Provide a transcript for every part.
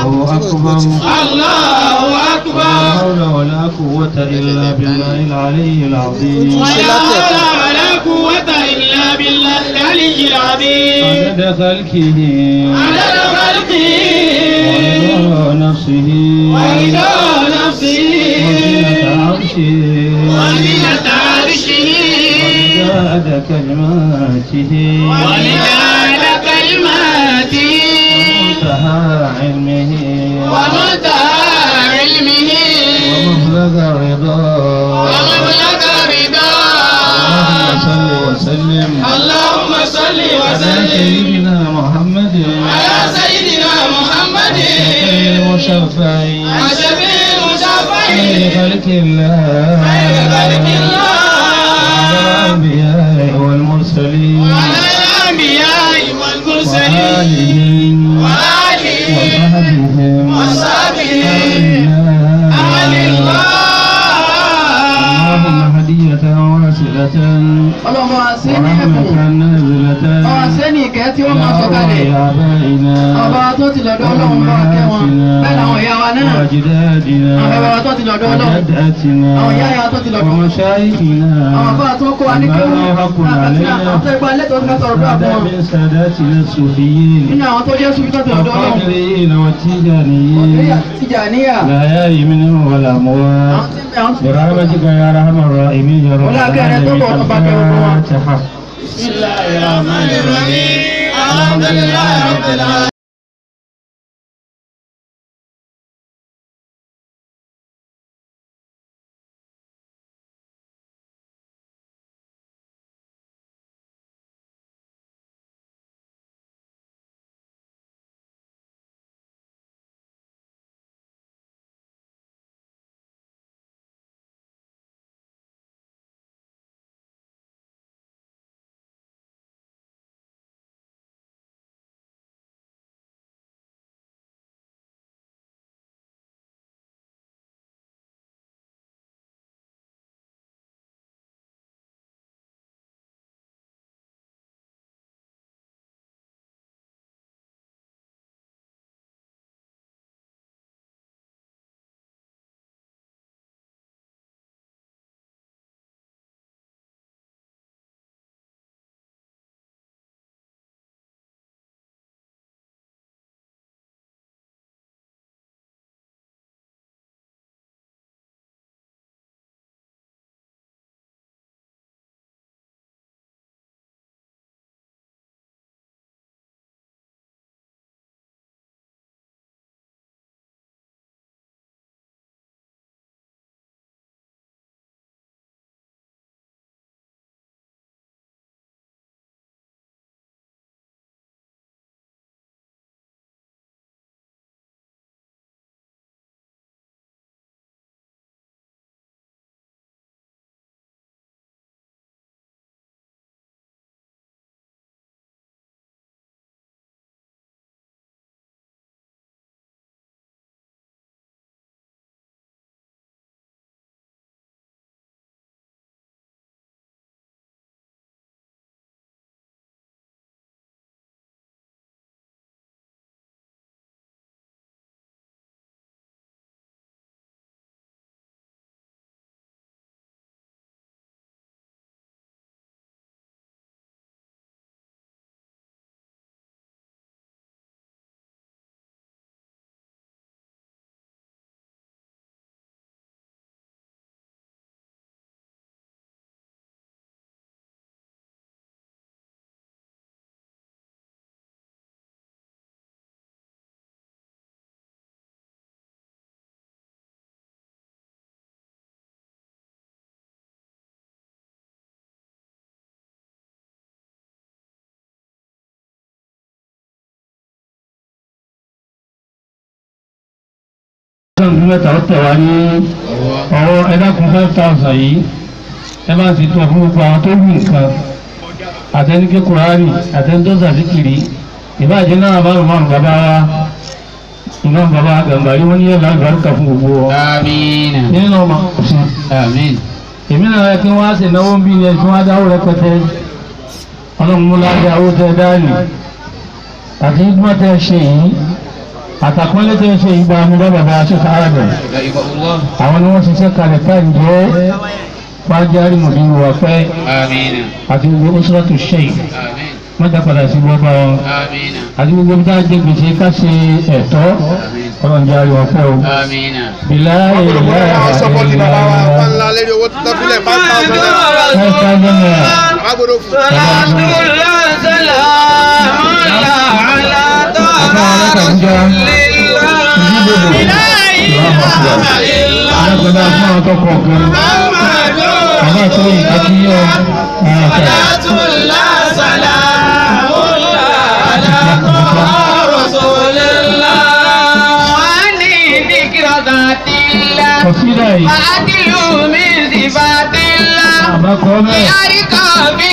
الله أكبر الله لا أكبر حول ولا قوة إلا بالله العلي العظيم ولا حول ولا قوة إلا بالله العلي العظيم عدد خلقه عدد خلقه ورضا نفسه ورضا نفسه وزنة عرشه وزنة عرشه ومداد كلماته ومداد كلماته ومنتهى علمه ومنتهى علمه ومبلغ رضاه ومبلغ اللهم رضاه صل وسلم اللهم صل على وسلم سيدنا محمد على سيدنا محمد المشفع الشفيع المشفع خير خلق الله خير خلق الله وعلى الأنبياء والمرسلين وعلى الأنبياء والمرسلين وآلهم وآلهم وصحبهم وصحبهم آمين آل اللهم الله هدية واصلة ọlọ́mọ àṣẹ ní ورحمة ẹ̀kọ́ نازلة ọmọ àṣẹ ní ìkẹ́ tí wọ́n máa sọ kalẹ̀ إلى آبائنا ọba tó ti lọ́dọ̀ ọlọ́run bá kẹ́ wọn bẹ́ẹ̀ làwọn ìyá wa náà وأجدادنا àwọn bàbá tó ti lọ́dọ̀ ọlọ́run وجداتنا àwọn ìyá ìyá tó ti lọ́dọ̀ ومشايخنا àwọn bàbá tó kó wa ní kéwù ما حق àwọn علينا tó ipa lẹ́tọ̀ọ́ tó sọ̀rọ̀ bí بعد àbọ̀ من ساداتنا الصوفيين nínú àwọn tó jẹ́ sùn tó ti lọ́dọ̀ ọlọ́run والقادرين والتيجانيين Tìjàníyà لا يأي منهم ولا àwọn أموات tí ń bẹ àwọn tí ń bẹ برحمتك يا أرحم الراحمين يا رب ولا كان العالمين يتوقع طبعا كيف هو. الفاتحة بسم الله الرحمن الرحيم الحمد لله رب العالمين ọdún mẹ́ta ó tẹ̀ wá ní ọwọ́ ẹ̀dákun five thousand yìí ẹ bá ti tún fún gbogbo àwọn tó wù nǹkan àtẹnikẹ́ kùránì àtẹnudọ́sà síkìrì ìbáàjẹ́ náà márùn márùn bàbá wa iná bàbá gàmbàrí wọn ní yàrá àlùbáríkà fún gbogbo ọ آمين nínú ọmọ ọ̀sìn آمين èmi náà yẹ kí wọ́n á sì náwó ń bí ní ẹ̀sùn wá dáwó rẹpẹtẹ ọlọ́run mú láti àwọ̀ tẹ dáàlì àti ìgbọ́n tẹ ṣe yìí àtàkùnlé tó ń ṣe ìgbà amúgbà bàbá aṣọ́fà arábẹ̀ àwọn ni wọ́n ṣiṣẹ́ kalẹ̀ táyì jẹ́ fájárí mọ̀dúnrún wa fẹ́ آمين àti gbogbo oṣooṣù ṣẹ́yìn آمين mọ́tà padà sí gbọ́gbà wọn آمين àti gbogbo bí táà jẹ́ gbèsè ká ṣe ẹ̀tọ́ ọlọ́run járe wọn fẹ́ o. آمين bìlá ìlà àwọn sọpọ́tì bàbá wa wọn ńlá lérí owó tó tọ́fílẹ̀ five thousand naira five thousand naira. àbágbọ́dọ̀ fún alágbádá fún àwọn tó kọ̀ọ̀kan bàbá tó yìí akíyọ ààfẹ́ kọ̀sídà yìí àbákọ́ mẹ́rin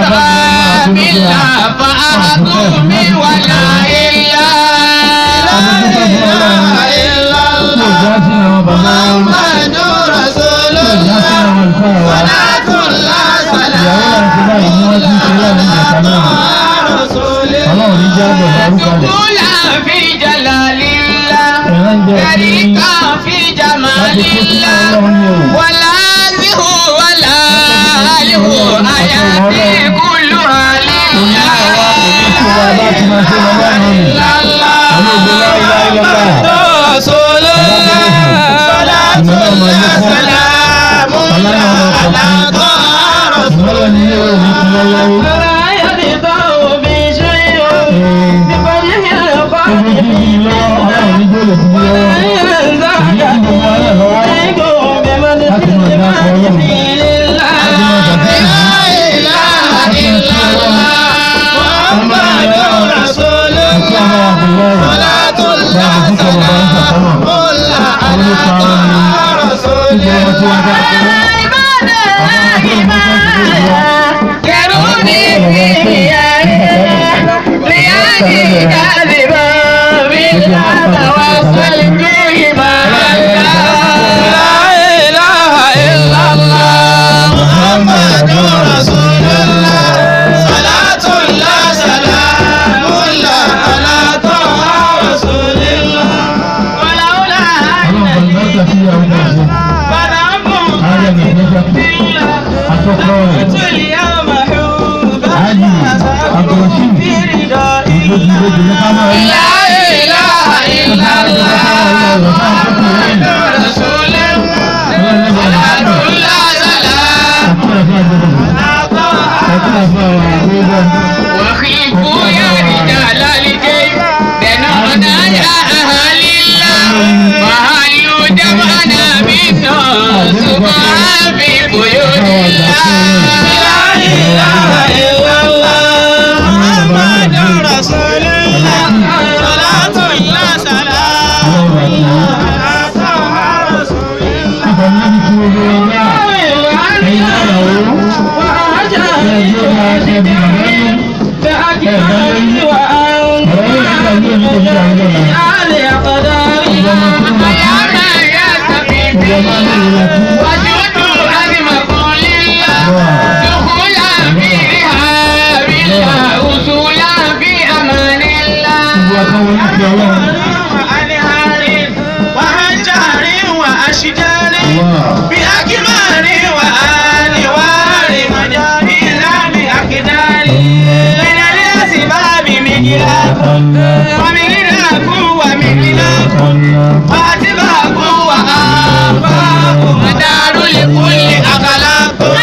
tí ò já sí àwọn bàbá wọn tí ò já sí àwọn àlùfáà wa ìyàwó láti báyìí ni wọ́n ti ń ṣe láàrin ìjàkà náà ọlọ́run ní jẹ́ àgbẹ̀ bàrúkà rẹ̀ ẹ̀rọ ń jẹ́ kí في láti جمال kó sí الله ọlọ́run ní òun. ولا له ولا له حياتي كلها لله wa láti máa ṣe lọ́wọ́ náà nì. àwọn ògbó láìláìlọ́lá رسول الله صلاة الله سلام ọlọ́run ọ̀rọ̀ kọ̀ọ̀kan ìmọ̀lẹ̀ ní ilé òní ti lọ́wọ́. لا يبقى بشيء بفضل Gbogbo tí kì í lọ́wọ́ ọlọ́run ní gbọ́dọ̀ ti lọ́wọ́. Èyí tí gbogbo ara lọ́wọ́ láti máa dá ọkọ̀ ọlọ́run. Láti máa dàbí ìlú. Láti máa ṣe ọlọ́run. Ọmọ ìyá àti ọmọ àbúrò rẹ̀. Láti fún kọ̀ bàbá ń sàkámà. Olú pa wọn ní ìjọ wọn tí wọ́n dá ọkọ̀. Ọlọ́run bàbá sí ìyàwó náà ṣe. Ààrẹ nàìjíríà àtọ́kọ́ rẹ̀. Ààjì Abdulrasheed ìgbòjì ìgbòjì ní ká máa rí. وخلفوا يا رجال الكيف بنعنا يا أهل الله وهلوا دمعنا بالناس سبحان في بيوت الله لا إله إلا الله محمد رسول الله صلاة الله سلام الله على رسول يا من يستفيد وجود أزمة لله دخولا في رهاب الله وصولا في أمان الله وأنهار وأشجار وأشجار بأكمار وأنوار وجميلة بأكدار من الأسباب مجلاب ومغلاق ومغلاق وأسباب وآفاق ودار لكل أخلاق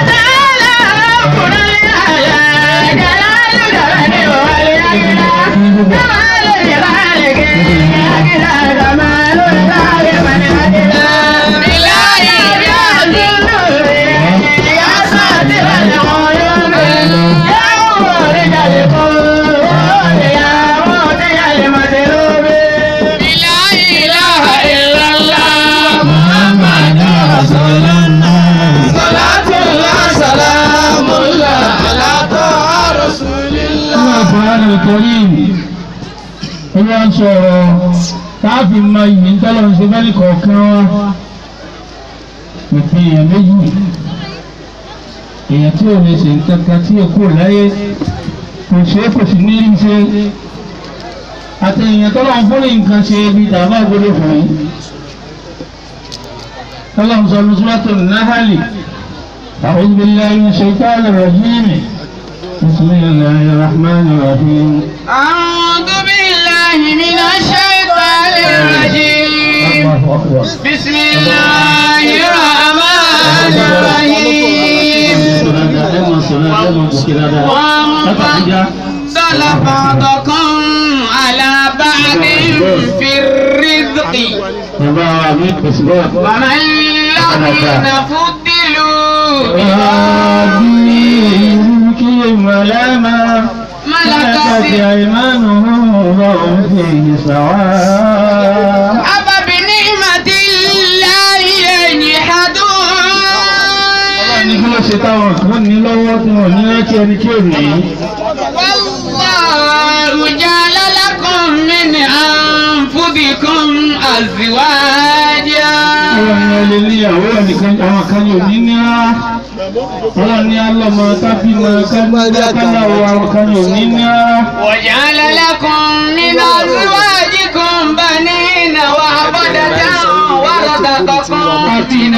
لا إله إلا الله محمد رسول الله صلاة الله سلام الله على طه رسول الله Al-Qur'an al-Karim olúwa ń sọ̀rọ̀ káàfin ma yìí ń tọ́lọ̀ ń ṣe bẹ́ẹ̀ kọ̀ọ̀kan wa ìpín èèyàn méjì èèyàn tí ò lè ṣe nǹkan kan tí èkó láyé kò ṣe é kò sì ní í ṣe àti èèyàn tó lọ́n fún nǹkan ṣe ibi dàbá gbọdọ̀ fún yín tọ́lọ́n sọ ní sọ́tò náhálì أعوذ بالله من الشيطان الرجيم بسم الله الرحمن الرحيم أعوذ بالله من الشيطان الرجيم الله أكبر بسم الله الرحمن الرحيم وفضل بعضكم على بعض في الرزق وما الذين فضلوا ملكت أيمانهم وهم فيه سواء أفبنعمة الله يجحدون ní kí ló ṣe táwọn kan ní lọ́wọ́ tí wọ́n ní rántí ẹni tí ò ní. والله جعل لكم من أنفسكم أزواجا Ọlọ́run ni ọlẹ́ níyàwó ẹnìkan àwọn kan ní òní ní rárá. Ọlọ́run ní alọ́mọ tábìmọ̀ káláwọ̀ àwọn kan ní òní ní rárá. وجعل لكم من أزواجكم بنين وحفدة ورزقكم من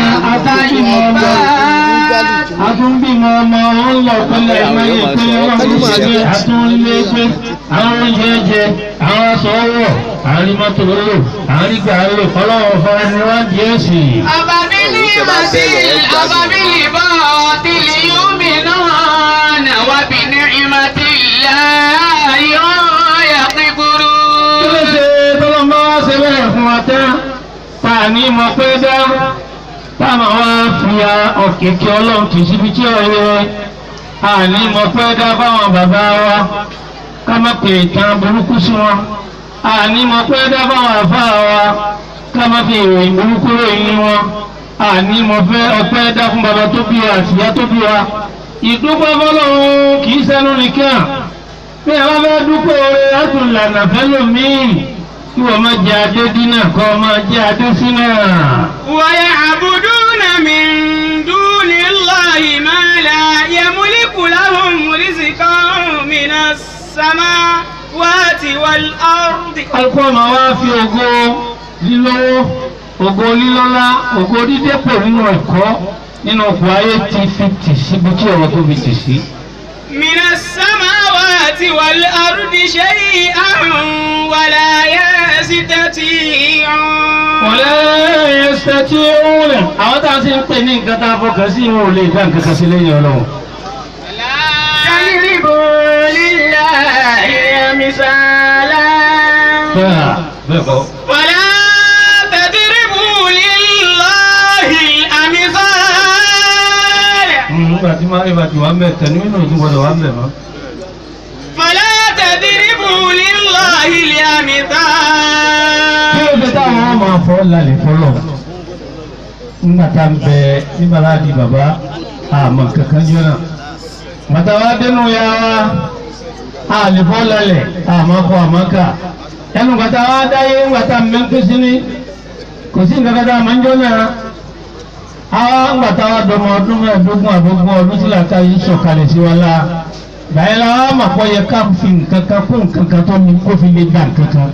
الطيبات Atúnbímọ ọmọ wọn lọ pẹ́lẹ̀ ìmọ̀ye pé ọlọ́run ṣe pé atúnlé pé àwọn oúnjẹ jẹ, àwọn aṣọ wọ̀, àwọn rí mọ́tò lò, àwọn rí gbà lò, ọlọ́run fara ni wọ́n di ẹ̀sìn. أفبنعمة أفبالباطل يؤمنون وبنعمة الله Kí ló يكفرون ṣe tọ́lọ́ bá wá ṣe bẹ́ẹ̀ fún wa tán? Ta ni mo pé dá? Táwọn wá fi ọ̀kẹ́kẹ́ ọlọ́run kì í síbi tí ó yẹ. Àní mo pé dá fáwọn bàbá wa. Ká má pè ìtàn burúkú sí wọn. Àní mo pé dá fáwọn àfáà wa. Ká má fi ìròyìn burúkú ròyìn wọn. Àní mo fẹ́ ọpẹ́ dá fún bàbá tó bí wa àti ìyá tó bí wa. Ìdúpẹ́ fọlọ́run kì í sẹ́nu nìkan bí ẹ bá fẹ́ dúpọ̀ oore látún lànà fẹ́lòmíì kí wọ́n máa jẹ adé dínà kọ́ máa jẹ adé sínà. ويعبدون من دون الله ما لا يملك لهم رزقا من السماوات والأرض alukó ọmọ wa fi ògo lílọ́wọ́ ògo lílọ́lá ògo dídépò nínú ẹ̀kọ́ nínú ọkọ̀ ayé ti fi tì síbi tí ọ̀rọ̀ tó fi tì sí. من السماوات والأرض شيئا ولا يستطيعون wọ́lẹ́ ẹsẹ̀ tí ó ń rẹ̀ àwọn tá a ti ń pè ní nǹkan tá a fọkàn sí ìwọ̀n ò lè dá nǹkan kan sí lẹ́yìn ọlọ́run. تضربوا لله مثالا bẹ́ẹ̀ bẹ́ẹ̀ kọ́. ولا تضربوا لله الأمثال nígbà tí máa ìbàdí wà ń bẹ̀ tẹ̀ nínú ìdí gbọdọ̀ wà ń bẹ̀ mọ́. فلا تضربوا لله kí الأمثال ló dé táwọn ọmọ afọ lálẹ́ fọlọ́ nígbà tá ń bẹ nígbà láti bàbá àmọ́ kankan jọ náà bàtà wa dénú ya wa àlè fọ́ lálẹ́ àmọ́ kọ́ àmọ́ ká ẹnu bàtà wa dáyé bàtà mẹ́ńkú sí ni kò sí nǹkan kan tá a máa ń jọ náà àwa bàtà wa dọmọ ọdún mẹ́ẹ̀ẹ́dógún àgbógún ọdún sílẹ̀ ká yìí sọ̀kalẹ̀ sí wa la báyìí la wa mà kọ́ yẹ ká fi nǹkan kan kó nǹkan kan tó ní kó fi lè gbà nǹkan kan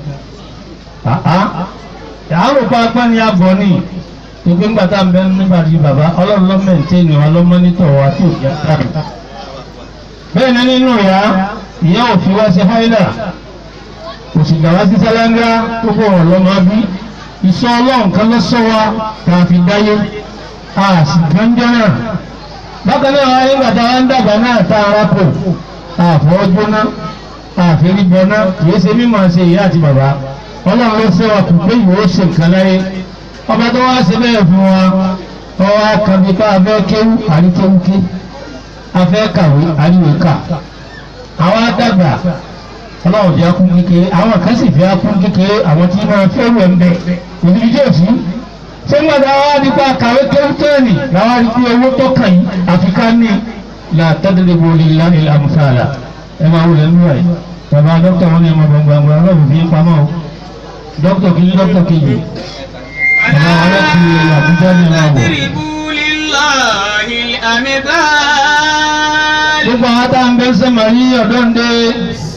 àárò pápá ni a bọ̀ ní ìpín gbàtà ń bẹ nígbà tí bàbá ọlọ́run lọ́ mẹ́ǹtẹ́ẹ̀nì wa lọ́ mọ́nítọ̀ wa tí ò jẹ́ sáàmù. bẹ́ẹ̀ ni nínú ìyá ìyá ò fi wá sí háílà kò sì gbà wá sí sálángá tó bọ̀ wọ́n lọ́mọ bí ìsọ ọlọ́run kan ló sọ wa tá a fi dáyé a sì gbọ́njọ́ náà. bákan náà wáyé gbàtà wa ń dàgbà náà tá a rápò àfọwọ́jóná àfẹ́rígbọ́ná kì í ṣe mímọ̀ ṣe ìyá àti bàbá ọlọ́run ló fẹ́ wa kò pé ìwé ó ṣe nǹkan láyé ọba tó wá ṣe bẹ́ẹ̀ fún wa ọwọ́ akàbí ká afẹ́ kéwú àríkéwú ké afẹ́ kàwé àríwé kà àwọn àdàgbà ọlọ́run fi akún kékeré àwọn kan sì fi akún kékeré àwọn tí máa fẹ́ wẹ̀ ń bẹ̀ kò ní ijó sí ṣé ń gbàdá wa nípa kàwé kéwú tẹ́ẹ̀nì làwọn rí pé owó tó kàn yín àfi ká ní la tadribu lillahi al-amthala ẹ máa wọlé nínú ẹ̀ bàbá dókítà wọn ni ẹ máa gbọ̀ngbọ̀ngbọ̀ ọlọ́run fi ń pamọ́ o dókítà kìíní dókítà kejì ọ̀nà wọn láti àbújá ní ìlú àbọ̀. تضربوا لله الأمثال gbogbo àwọn tá à ń bẹ sẹ́mà yí ọ̀dọ́ ń dé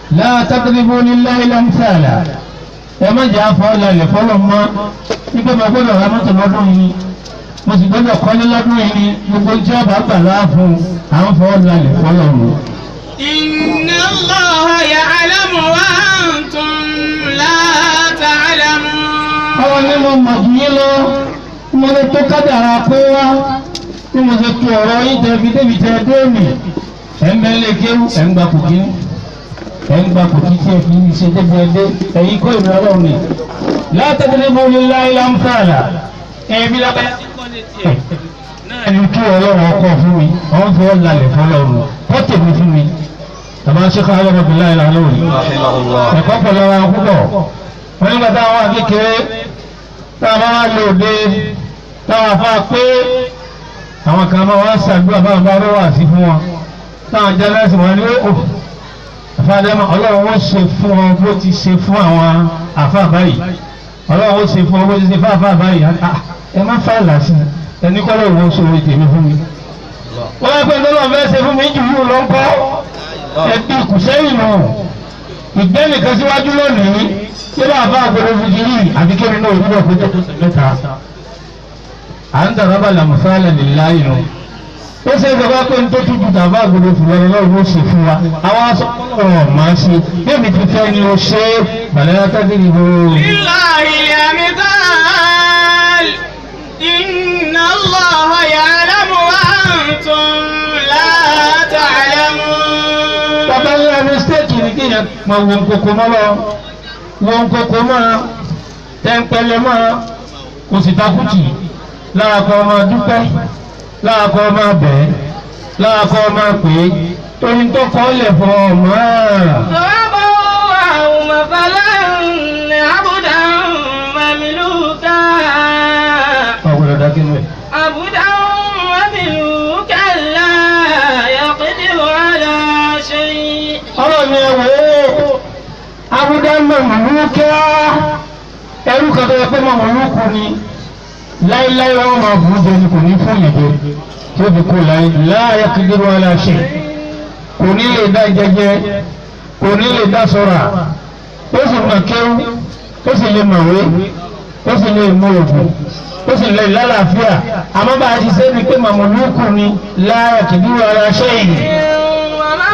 la tadribu lillahi lamthala ẹ má jẹ́ àfọ́ lálẹ́ fọlọ́ mọ́ nígbà máa gbọ́dọ̀ ra mọ́tò lọ́dún yìí mo sì gbọ́dọ̀ kọ́lé lọ́dún yìí ni gbogbo tí ọba gbà láàfún àwọn fọ́ lálẹ́ fọlọ́ mọ́. إن الله يعلم وأنتم لا تعلمون àwọn ní mo mọ̀ jù yín lọ mo lè tó kádàrá pé wá bí mo ṣe tu ọ̀rọ̀ yín tẹ fi débi tẹ dóòmì ẹ̀ ń bẹ́ lé kéwú ẹ̀ ń gba kò kí ẹ̀ ń gba kò kí tí ẹ fi ṣe débi ẹdẹ ẹ̀yin kọ́ ìlú ọlọ́run ni látàkùnrin mo lè láyé láǹfààlà ẹ̀mí lábẹ́ ẹni tí ọlọ́run ọkọ̀ fún mi wọ́n fi ọ́ lálẹ́ fọlọ́run wọ́n tèmi fún mi tàbá ṣe ká ọlọ́run bí láyé lálẹ́ òní ẹ̀kọ́ pẹ̀lú ara púpọ̀ wọ́n nígbà táwọn akékeré táwọn wá lò dé táwọn afá pé àwọn kan máa wá ṣàdúrà báwọn bá rọ́ wà sí fún wọn táwọn jẹ́lẹ́sì wọn ni ó àfáàdẹ́mọ̀ ọlọ́run ó ṣe fún ọ bó ti ṣe fún àwọn àfá báyìí ọlọ́run ó ṣe fún ọ bó ti ṣe fún àfá báyìí ẹ má fà lásì ẹni kọ́ lóun ó sọ̀rọ̀ tèmi fún mi. wọ́n yẹ pé lọ́lọ́ fẹ́ ṣe fún mi jù yóò lọ ń kọ́ ẹbí kùsẹ́yìn nù ìgbẹ́nìkan síwájú lónìí tí bá bá àgbẹ̀rẹ̀ fìdírí àti kí nínú òwúrọ̀ kó tó tó mẹ́ta. à ń dàrọ́ bá làmùsálẹ̀ nílá inú. ó ṣe é ṣe wá pé ní tó tútù tàbá àgbẹ̀rẹ̀ fìdírí lọ́wọ́ ó ṣe fún wa. àwọn aṣọ ọ̀rọ̀ máa ṣe bébí ti fẹ́ ni ó ṣe é bàlẹ́ akágìrì bò. لله الأمثال إن الله يعلم وأنتم لا تعلمون bàbá ńlá mistake ni kí yẹn mọ wọn kókó mọ́ lọ wọn kókó mọ́ tẹ́ńpẹ́lẹ́ mọ́ kò sì takùtì lára kọ́ ọmọ dúpẹ́ lára kọ́ ọmọ bẹ́ẹ̀ lára kọ́ ọmọ pé torí tó kọ́ lẹ̀ fọ́ ọmọ ضرب الله مثلا عبدا مملوكا ọ̀gbọ̀dọ̀ dákínú ẹ̀. عبدا مملوكا لا يقدر على شيء ọ̀rọ̀ mi ẹ̀ wò ó abúdá mọ̀mọ́lúkẹ́ ẹrú kan tó yẹ pé mọ̀mọ́lúkù ni láíláí wọn máa bù ú jẹ ni kò ní fún yẹn jẹ tí ó fi kó láyé láàyè kìdírò aláṣẹ kò ní lè dá jẹjẹ kò ní lè dá sọ́ra ó sì mọ̀ kéwú ó sì lè mọ̀wé ó sì lè mú òògùn ó sì lè lálàáfíà àmọ́ bá a ti ṣe é ni pé mọ̀mọ́lúkù ni láàyè kìdírò aláṣẹ yìí. ومن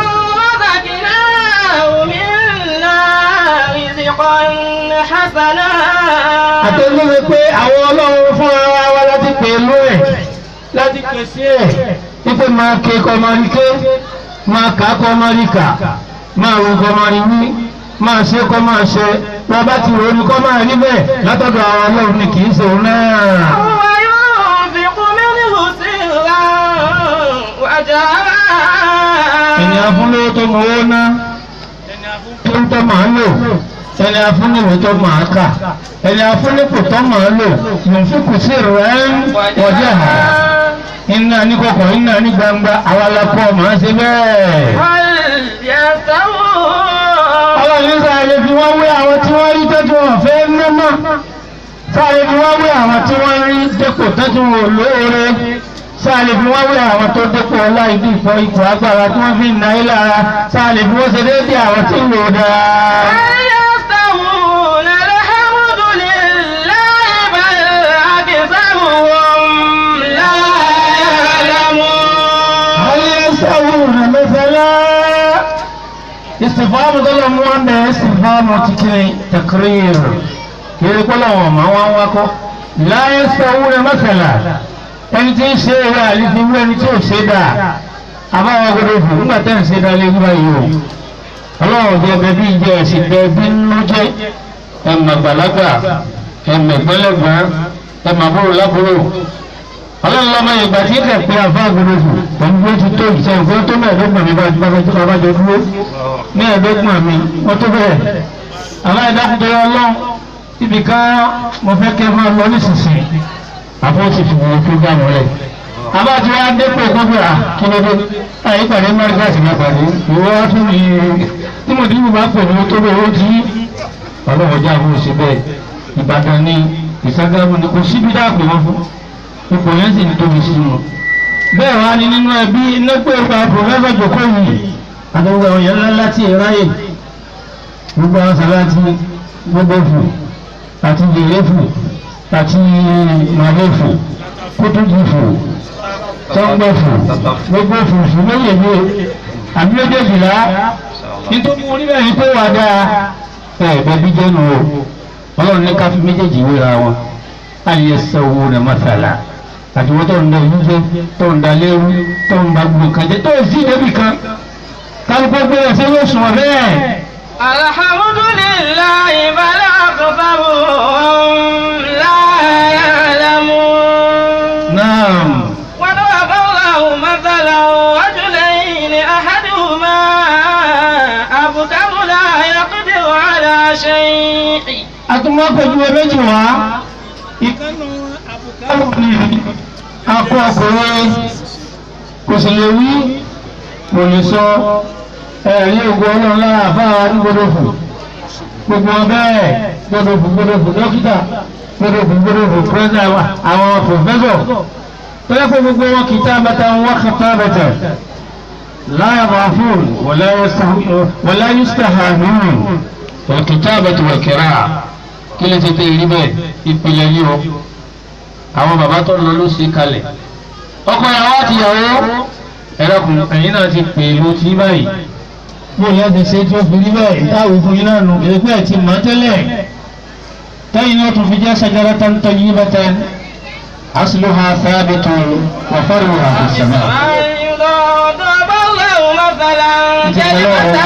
رزقناه منا رزقا حسنا àtẹnudẹ pé àwọn ọlọ́run fún ara wa láti pè é lú ẹ̀ láti pèsè ẹ̀ wípé máa ké kọ́ máa rí ké máa kà á kọ́ máa rí kà máa wù kọ́ máa rí wí máa ṣe kọ́ máa ṣe wọn bá ti rò ó ní kọ́ máa rí bẹ́ẹ̀ látọ̀dọ̀ àwọn ọlọ́run ni kì í ṣe òun náà. وينفق منه سرا وجهرا ẹni afúnlówó tó mọ owó ná tó ń tọ́ máa lò ẹni afúnníwò tó máa kà ẹni afúnnípò tó máa lò yòófin kù sí rẹ̀ ń wọjá iná ní kọ̀kọ̀ iná ní gbangba àwọn alákọ̀ máa ṣe bẹ́ẹ̀. هل يستوون ọlọ́run ní sáré fi wọ́n wé àwọn tí wọ́n rí tọ́jú wọn fẹ́ ná mọ́ sáré fi wọ́n wé àwọn tí wọ́n rí dépò tọ́jú wọn lóore sáré fi wọ́n wé àwọn tó dépò ọlá ìdí ìfọ ipò agbára tí wọ́n fi ń náyé lára sáré fi wọ́n ṣe déédéé àwọn tí ń lò dáa. هل يستوون الحمد لله بل أكثرهم لا يعلمون هل يستوون مثلا استفهام دولة مو عندها استفهام تكري تقرير كده كلهم ما هو وكو لا يستوون مثلا ẹni tí ń ṣe eré àlefi wú ẹni tí ò ṣe dáa àbáwọn gbọdọ̀ fún nígbà tẹ́ ń ṣe dáa lé nígbà yìí o ọlọ́run bí ẹbẹ bí ìjẹ ẹ̀sìn bẹ bí nínú jẹ ẹ̀mọ̀ àgbàlagbà ẹ̀mọ̀ ìgbẹ́lẹ́gbẹ́ ẹ̀mọ̀ àbúrò lábúrò ọlọ́run lọ́mọ ìgbà tí kẹ̀ pé afá gbọdọ̀ fún pẹ̀lú bí ó ti tó ìṣẹ́ nǹkan tó mẹ́ẹ̀ẹ́dọ́gbọ̀n mi bá ti bá fẹ́ bá jọ dúró mẹ́ẹ̀ẹ́dọ́gbọ̀n mi wọ́n tó bẹ̀rẹ̀ aláìdákùtò ọlọ́run ibì kan mo fẹ́ kẹ́ máa lọ nísinsìnyí àfọwọ́sì fìwọ́n tó gbà mọ́lẹ̀ abájú wa dépò gbọ́dọ̀ à kí ló dé àyè pàdé mọ́ríkàsì náà pàdé ìwọ wá tún ní tí mo dín bá pè ní tó bẹ́ẹ̀ ó ti ọlọ́run jẹ́ àwọn òṣè bẹ́ẹ̀ ìbàdàn ní ìságámù ni kò síbi dáàpè wọn fún ipò yẹn sì ní tóbi sí wọn. bẹ́ẹ̀ wá ní nínú ẹbí nígbà ìgbà pòfẹ́sọ̀ jòkó yìí àtàwọn àwọn yẹn ńlá láti ráyè gbogbo àwọn sàláàtì gbogbo fò àti yèrè fò àti màlẹ́ fò kótójì fò tọ́gbẹ́ fò gbogbo fò fò méjèèjì àbí méjèèjìlá nítorí mo rí bẹ́ẹ̀ ni pé wà dáa ẹ̀ bẹ́bí jẹ́nu o ọlọ́run ní ká fi méjèèjì wéra wọn àyè sọ̀wọ́ rẹ̀ mọ́sálà àti wọ́n tó ń da ìlú jẹ́ tó ń da lérú tó ń ba gbogbo kan jẹ́ tó ń sí débi kan kálukú gbé ẹsẹ̀ yóò sùn bẹ́ẹ̀. alhamdulillahi bal aktharuhum la ya'lamun. naam وضرب الله مثلا رجلين احدهما ابكم لا يقدر على شيء atúmọ̀pẹ̀jú ẹ méjì wá ìkànnì àbùkálù ní akọ ọkùnrin kò sì lè wí kò lè sọ ẹ̀rí ògùn ọlọ́run lára àfáà ní gbọdọ̀fù gbogbo ọbẹ̀ gbọdọ̀fù gbọdọ̀fù dókítà gbọdọ̀fù gbọdọ̀fù pírẹ́sì àwọn pòfẹ́sọ̀ tọ́lá pé gbogbo wọn kìí tábàtà wọn kàtà bẹ̀tẹ̀ láyà bàfún wọlá yustahánún الكتابة والقراءة kí ló ti tẹ ìrí bẹ́ẹ̀ ìpìlẹ̀ yìí o àwọn bàbá tó lọ ló ṣe kalẹ̀ ọkọ ìyàwó àti ìyàwó ẹ̀rọkùn ẹ̀yìn náà ti pè ló ti báyìí bó yẹn ti ṣe tó fi rí bẹ́ẹ̀ ìtàwé fún yín náà nù èpè ẹ̀ ti mọ̀ tẹ́lẹ̀ tẹ́yìn náà tún fi jẹ́ shajaratan tayyibatan asluha thabitun wa far'uha fis sama'. ضرب الله مثلا كلمة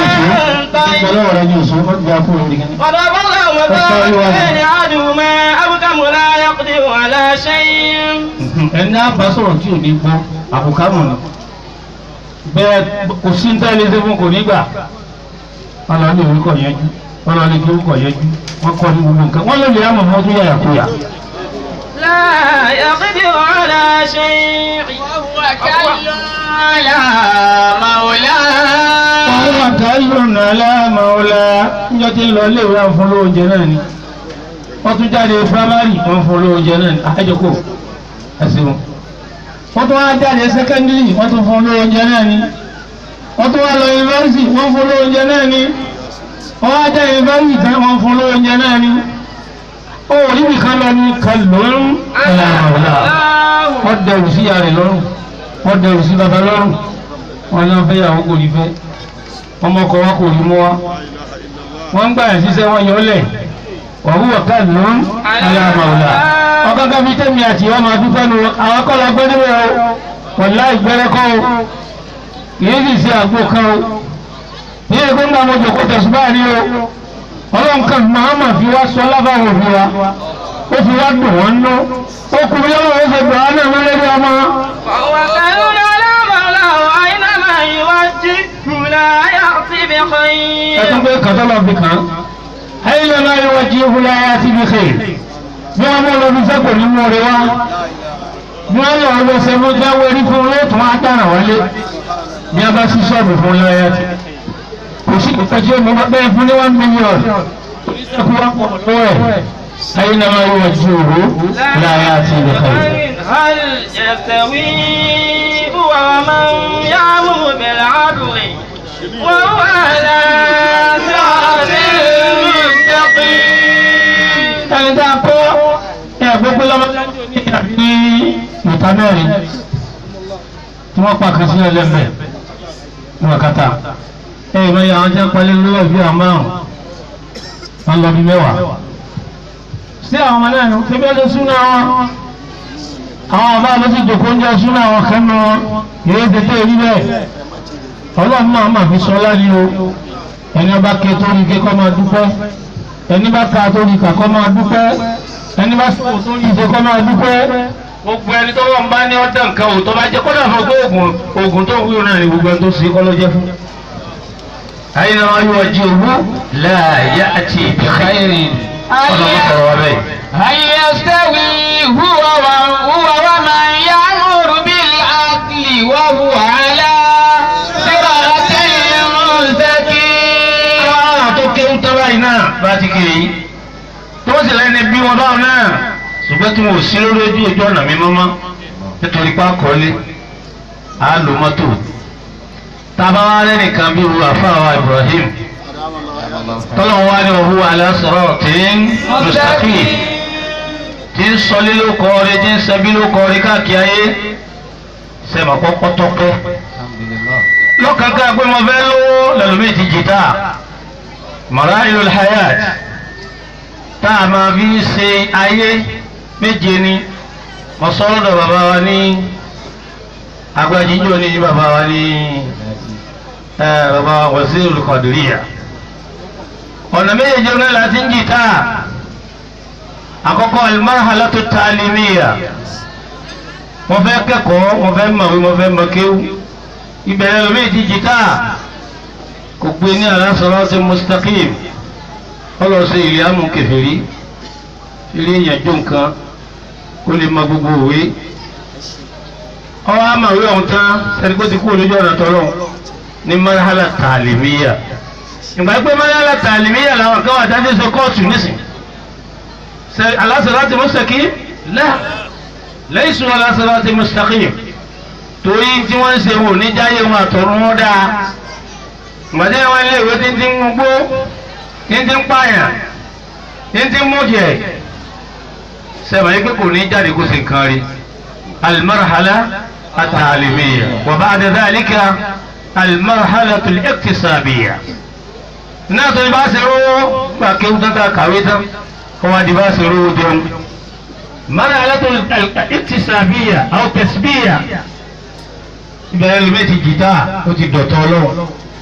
طيبة وضرب الله مثلا بين أحدهما أبكم لا يقدر على شيء ẹni á bá sọ̀rọ̀ tí ò ní gbọ́ àbùkámù ni bẹ́ẹ̀ kò sí ní tẹ́lẹ̀ ṣe fún kò ní gbà wọ́n lọ ní orúkọ yẹjú wọ́n lọ ní kí orúkọ yẹjú wọ́n kọ́ ní gbogbo nǹkan wọ́n lè lè àmọ̀ wọn tó yàyà kúyà. لا يقدر على شيء وهو كل على مولاه wọ́n wà káyọ̀ nàlá màọ́lá níjọ́ tí ń lọ ilé ìwé àwọn fún lóúnjẹ náà ni wọ́n tún jáde primary wọ́n fún lóúnjẹ náà ni àjọkò ẹ̀sìn wọ́n tún wá jáde secondary wọ́n tún fún lóúnjẹ náà ni wọ́n tún wá lọ university wọ́n fún lóúnjẹ náà ni wọ́n wá jáde university tán wọ́n fún lóúnjẹ náà ni ó níbi kan lọ ní kàlùún ẹ̀yàmọ̀lá wọ́n dẹrù sí ìyá rẹ̀ lọ́rùn wọ́n dẹrù sí baba lọ́rùn wọ́n ní wọ́n fẹ́ yàwó kò ní fẹ́ ọmọ ọkọ wa kò rí mú wa wọ́n ń gbà yẹn síṣẹ́ wọn yọ lẹ̀ wàhùwà kàlùún ẹ̀yàmọ̀lá ọkọ̀ káfí tẹ̀mí àti wọn máa dúpẹ́ nu àwọn kọ́ la gbé níbẹ̀ o wọ́n láì gbẹ́rẹ́ kọ́ o kìí sì ṣe àgbo kan o ní èkó ńlá mo jòkó tẹ̀sùbá ni o ọlọ́run kan mahama fi wá sọ lábàwọn òbí wa ó fi wá dùn wọ́n nú ó kú bí ọlọ́run ó ṣe gbà á náà lórí ọmọ. وهو كل على مولاه أينما يوجهه لا يأتي بخير ẹtún pé kàtọ́ lọ fi kàn án ayé lọ náà yóò jí ìhùlẹ̀ ayé àti ibi xèé bí wọn mú lọ́dún sẹ́kọ̀ọ́ ní mú rẹ wá bí wọn lọ lọ sẹ́mu jáwé rí fún yóò tún á dára wálé bí a bá sí sọ́ọ̀bù fún láyé àti kò sí ìtọ́jú omi bẹ́ẹ̀ fún ní one million oníṣẹ́kù wá pọ̀ lọ́wọ́ ẹ̀ ayé lọ náà yóò jí ìhù láyé àti ibi xèé. هل يستوي هو ومن يأمر بالعدل وهو على صراط مستقيم ẹni tá a kọ́ ẹ gbogbo lọ́mọdé ní àbí ìta mẹ́rin tí wọ́n pa kan sí ẹlẹ́mẹ̀ ní wákàtà ẹ ìmọ̀ yà wọ́n jẹ́ pálí lọ́wọ́ bí àwọn márùn wọn lọ bí mẹ́wàá sí àwọn ọmọ náà ṣe bí ẹjọ́ súná wọn àwọn ọba ló ti jòkó ń jẹ́ súná wọn kan nù wọn yóò tètè rí bẹ́ẹ̀ ọlọ́run máa máa fi sọ láyé o ẹni ọba ké tó rí ké kọ́ máa dúpẹ́ ẹni bá ka tó rí kà kọ́ máa dúpẹ́ ẹni bá sọ tó rí ìṣe kọ́ máa dúpẹ́ gbogbo ẹni tó wọ́n bá ní ọ̀dà nǹkan ò tó bá jẹ́ kó dàbọ̀ pé oògùn oògùn tó wúlò náà ni gbogbo ẹni tó ṣe kọ́ ló jẹ́ fún. ayé náà wáyé wá jí owó láàyè àti ìbíkáyèrè ọlọ́mọ sọ̀rọ̀ wa bẹ́ẹ̀. هل يستوي هو وهو ومن يأمر بالعدل وهو على صراط مستقيم àwọn tó kéwú tọ́lá yìí náà bá ti kiri yìí tó sì lẹ́ni bí wọn báwọn náà ṣùgbọ́n tí wọn ò sí lórí ojú ojú ọ̀nà mi mọ́mọ́ nítorí pé àkọọ́lé á lo mọ́tò tábà wá lẹ́nìkan bí wo àfáàwá Ibrahim tọ́lọ̀ wá ní òhu aláṣọ̀rọ̀ tí ń mustaqim tí ń sọlé ló kọ́ rí tí ń sẹbí ló kọ́ rí káàkiri ayé sẹ́mà kọ́kọ́ tọ́pẹ́ lọ́kàkà pé mo fẹ́ lówó lẹ́lòmíì ti jìtá marahilul hayat tá a máa fi ṣe ayé méje ni mo sọ lọ́dọ̀ bàbá wa ní agbájíjọ́ ní bàbá wa ní bàbá wazirul qadiriyya ọ̀nà méjèèjì náà láti ń jìtá àkọ́kọ́ almarhalatu ta'limiyya mo fẹ́ kẹ́kọ̀ọ́ mo fẹ́ mọ̀wé mo fẹ́ mọ̀ kéwú ìbẹ̀rẹ̀ lómi ti jìtá kò gbé ní aláṣọlọ́sí mustaqim ọlọ́sí ilé amú kẹfẹ́rí ilé ìyànjú nǹkan ó lè mọ gbogbo òwe ọwọ́ àmàwé ọ̀hún tán sẹ́ni kó ti kú olójú ọ̀nà tọ́lọ́ ní marhala ta'limiyya ìgbà pé marhala ta'limiyya làwọn kan wà dájú sọ kóòtù nísìn aláṣọlọ́sí mustaqim la laysu aláṣọlọ́sí mustaqim torí tí wọ́n ń ṣe wò ní jáyé wọn àtọ̀run wọn dáa mọ̀tẹ́ wọn lé ìwé títí ń gbó títí ń pààyàn títí ń mújẹ sẹ́wọ̀n yìí pé kò ní jáde kó sì nǹkan rí alimarhala ataalimiya wa ba'da dhalika alimarhala tuliktisabiya náà tó ní bá ṣe rówó gbà kéwù tán ká kàwé tán kó wá di bá ṣe rówó jẹun marhala tuliktisabiya aw tasbiya ìbẹ̀rẹ̀ lómi ti jìtá ó ti dọ̀tọ̀ ọlọ́run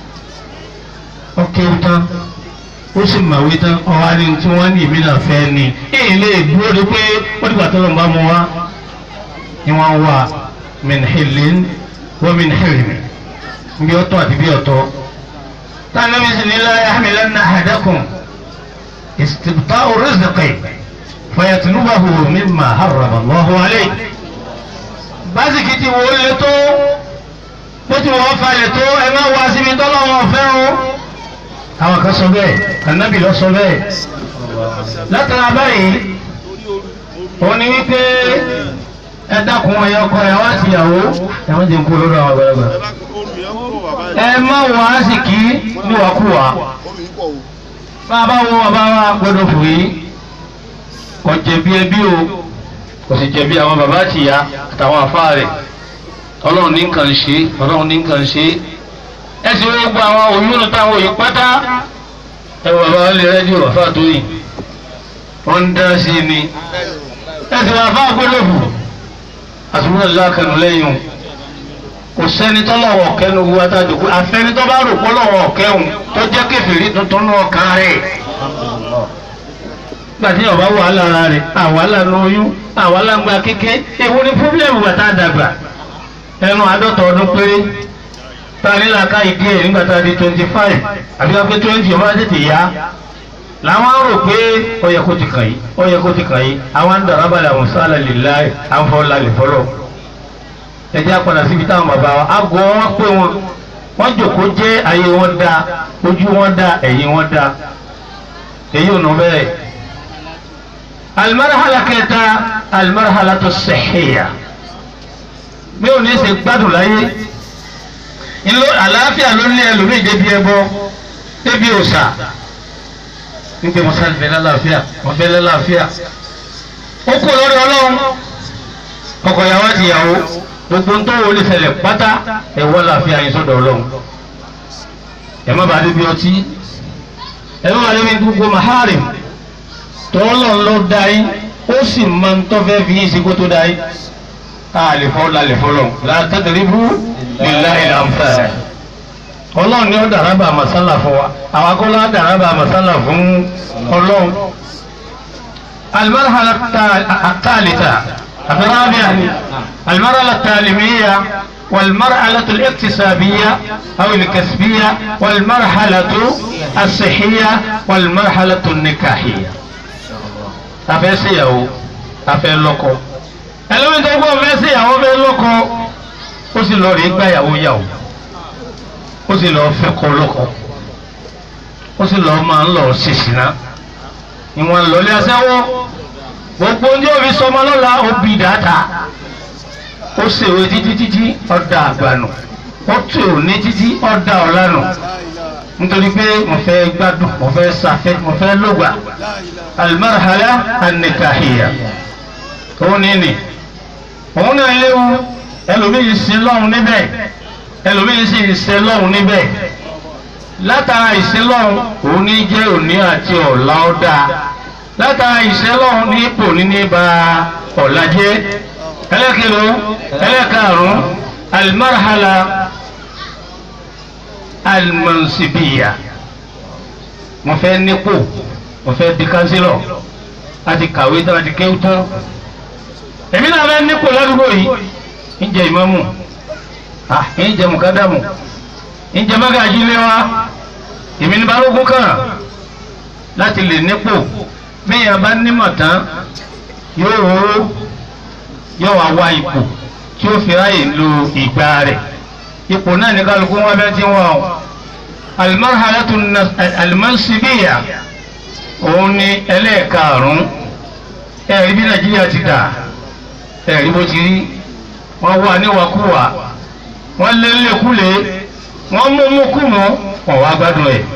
ó kéwú tán ó sì màwé tán ọ̀hán ni tí wọ́n ní ìmí náà fẹ́ ni èyí lè dúró de pé ó dìgbà tó lọ́n bá mu wá ni wọ́n wà min hilin wa min hilmi bí ọ̀tọ̀ àti bí ọ̀tọ̀ táwọn mi sì ní la yahmilanna ahadakum istibta'u rizqi fayatlubahu mimma harrama Allahu alayhi básìkì ti wò ó lé tó bó ti wọ́n falẹ̀ tó ẹ má wá síbi tọ́lọ́wọ́n fẹ́ o. àwọn kan sọ bẹ́ẹ̀ ànábì lọ sọ bẹ́ẹ̀. látara báyìí òun ni wípé ẹ dákun ẹyọ ọkọ ẹ wá síyàwó ẹ wọ́n jẹ́ ń kú lọ́dọ̀ àwọn àgbàlagbà. ẹ má wọ àsìkí níwàkúwà. bàbá wo bàbá wa gbọ́dọ̀ fò yìí kò jẹ̀bi ẹbí o kò sì jẹ̀bi àwọn bàbá àtìyá àtàwọn àfáà rẹ̀ ọlọ́run ní nǹkan ṣe ọlọ́run ní nǹkan ṣe ẹ sì wọ́n gba àwọn òyìnbó táwọn òyìn pátá ẹ wọ bàbá lè rẹ́díò àfáà tó yìn wọ́n ń dá sí i ni ẹ sì wọ́n àfáà gbọ́dọ̀ fò àtúntò lákànnù lẹ́yìn kò sẹ́ni tọ́lọ́wọ́ kẹ́nu wu atájò kó àfẹ́ni tó bá rò pọ́lọ́wọ́ kẹ́hùn tó jẹ́ kẹfìrí tuntun náà kan rẹ̀ gbàtí ọba wàhálà ara rẹ̀ àwàhálà lóyún àwàhálà ń gba kéke èwo ni pọ́blẹ́mù bàtà dàgbà ẹnu àádọ́ta ọdún péré ta nílà ká ìdí ẹ̀ nígbà tá a di twenty five àbí ká pé twenty ọba tètè yá làwọn rò pé ó yẹ kó ti kàn yìí ó yẹ kó ti kàn yìí àwọn ń dàrá balẹ̀ àwọn sálà lè la àwọn fọ́ lálẹ́ fọlọ́ ẹjẹ́ àpàdà síbi táwọn bàbá wa àgọ́ wọn pé wọn wọ́n jòkó jẹ́ ayé wọn dá ojú wọn dá ẹ̀yìn wọn dá èyí ò nù bẹ́ẹ̀ alimarhala kẹta alimarhala tó sẹ̀hìyà bí o ní ṣe gbádùn láyé ńlọ àlàáfíà ló ní ẹlòmíì débi ẹbọ débi òòṣà nígbà wọn sáré bẹ lálàáfíà wọn bẹ lálàáfíà ó kú lórí ọlọ́run ọkọ ìyàwó àti ìyàwó gbogbo ń tó wọlé ṣẹlẹ̀ pátá ẹwọ làáfíà yín sọ́dọ̀ ọlọ́run ẹ má bàa débi ọtí ẹ má bàa débi gbogbo maharim tọ́lọ̀ ló dá yín ó sì máa ń tọ́ fẹ́ fi yín sí kó tó dá yín káàlì fọ́ lálẹ́ fọlọ́ látàdínlẹ́bù nílá ìlànfẹ́ ọlọ́run ni ó dàrábà màsálà fún wa àwọn akọ́lá dàrábà màsálà fún ọlọ́run. المرحلة الثالثة الرابعة المرحلة التعليمية والمرحلة الاكتسابية أو الكسبية والمرحلة الصحية والمرحلة النكاحية afẹ́ ṣèyàwó afẹ́ lọ́kọ ẹlẹ́wọ̀n tó gbọ́ fẹ́ ṣèyàwó fẹ́ lọ́kọ ó sì lọ rí gbàyàwó yàwó ó sì lọ fẹ́ kọ́ lọ́kọ ó sì lọ máa ń lọ ṣèṣìná ìwọ̀n lọ́lẹ́ aṣẹ́wó gbogbo ní òbí sọmọ lọ́la ó bí dáta ó ṣèwé títí títí ọ̀dà àgbànù ó tù ní títí ọ̀dà ọ̀lànà nítorí pé mo fẹ́ gbádùn mo fẹ́ safẹ́ mo fẹ́ lògbà alimarhala anikahiya òun ní ni òun náà léwu ẹlòmíì sí lọ́hùn níbẹ̀ ẹlòmíì sì ṣe lọ́hùn níbẹ̀ látara ìṣẹ́lọ́hùn òun ní jẹ́ òní àti ọ̀la ọ̀dà látara ìṣẹ́lọ́hùn ní ipò níní ba ọ̀la jẹ́ ẹlẹ́kẹ̀ló ẹlẹ́kàrún alimarhala alimansibiya mo fẹ́ nípò mo fẹ́ di kánsílọ̀ láti kàwé tán láti kéwú tán èmi náà fẹ́ nípò ládùúgbò yìí ń jẹ ìmámù ah ń jẹ mùkádàmù ń jẹ mágàjí lé wa èmi ní balógun kàn láti lè nípò bẹ́ẹ̀ bá nímọ̀ tán yóò róró yóò wá wá ipò tí ó fi ráyè lo ìgbà rẹ̀ ipò náà ní kálukú wọn bẹ́ẹ̀ tí wọ́n o alimarhalatu alimansibiya òun ni ẹlẹ́ẹ̀karùn-ún ẹ̀rí bí nàìjíríà ti dà ẹ̀rí bó ti rí wọ́n wà níwàkúwà wọ́n lé lékúlé wọ́n mú mú kú mọ́ wọ́n wá gbádùn ẹ̀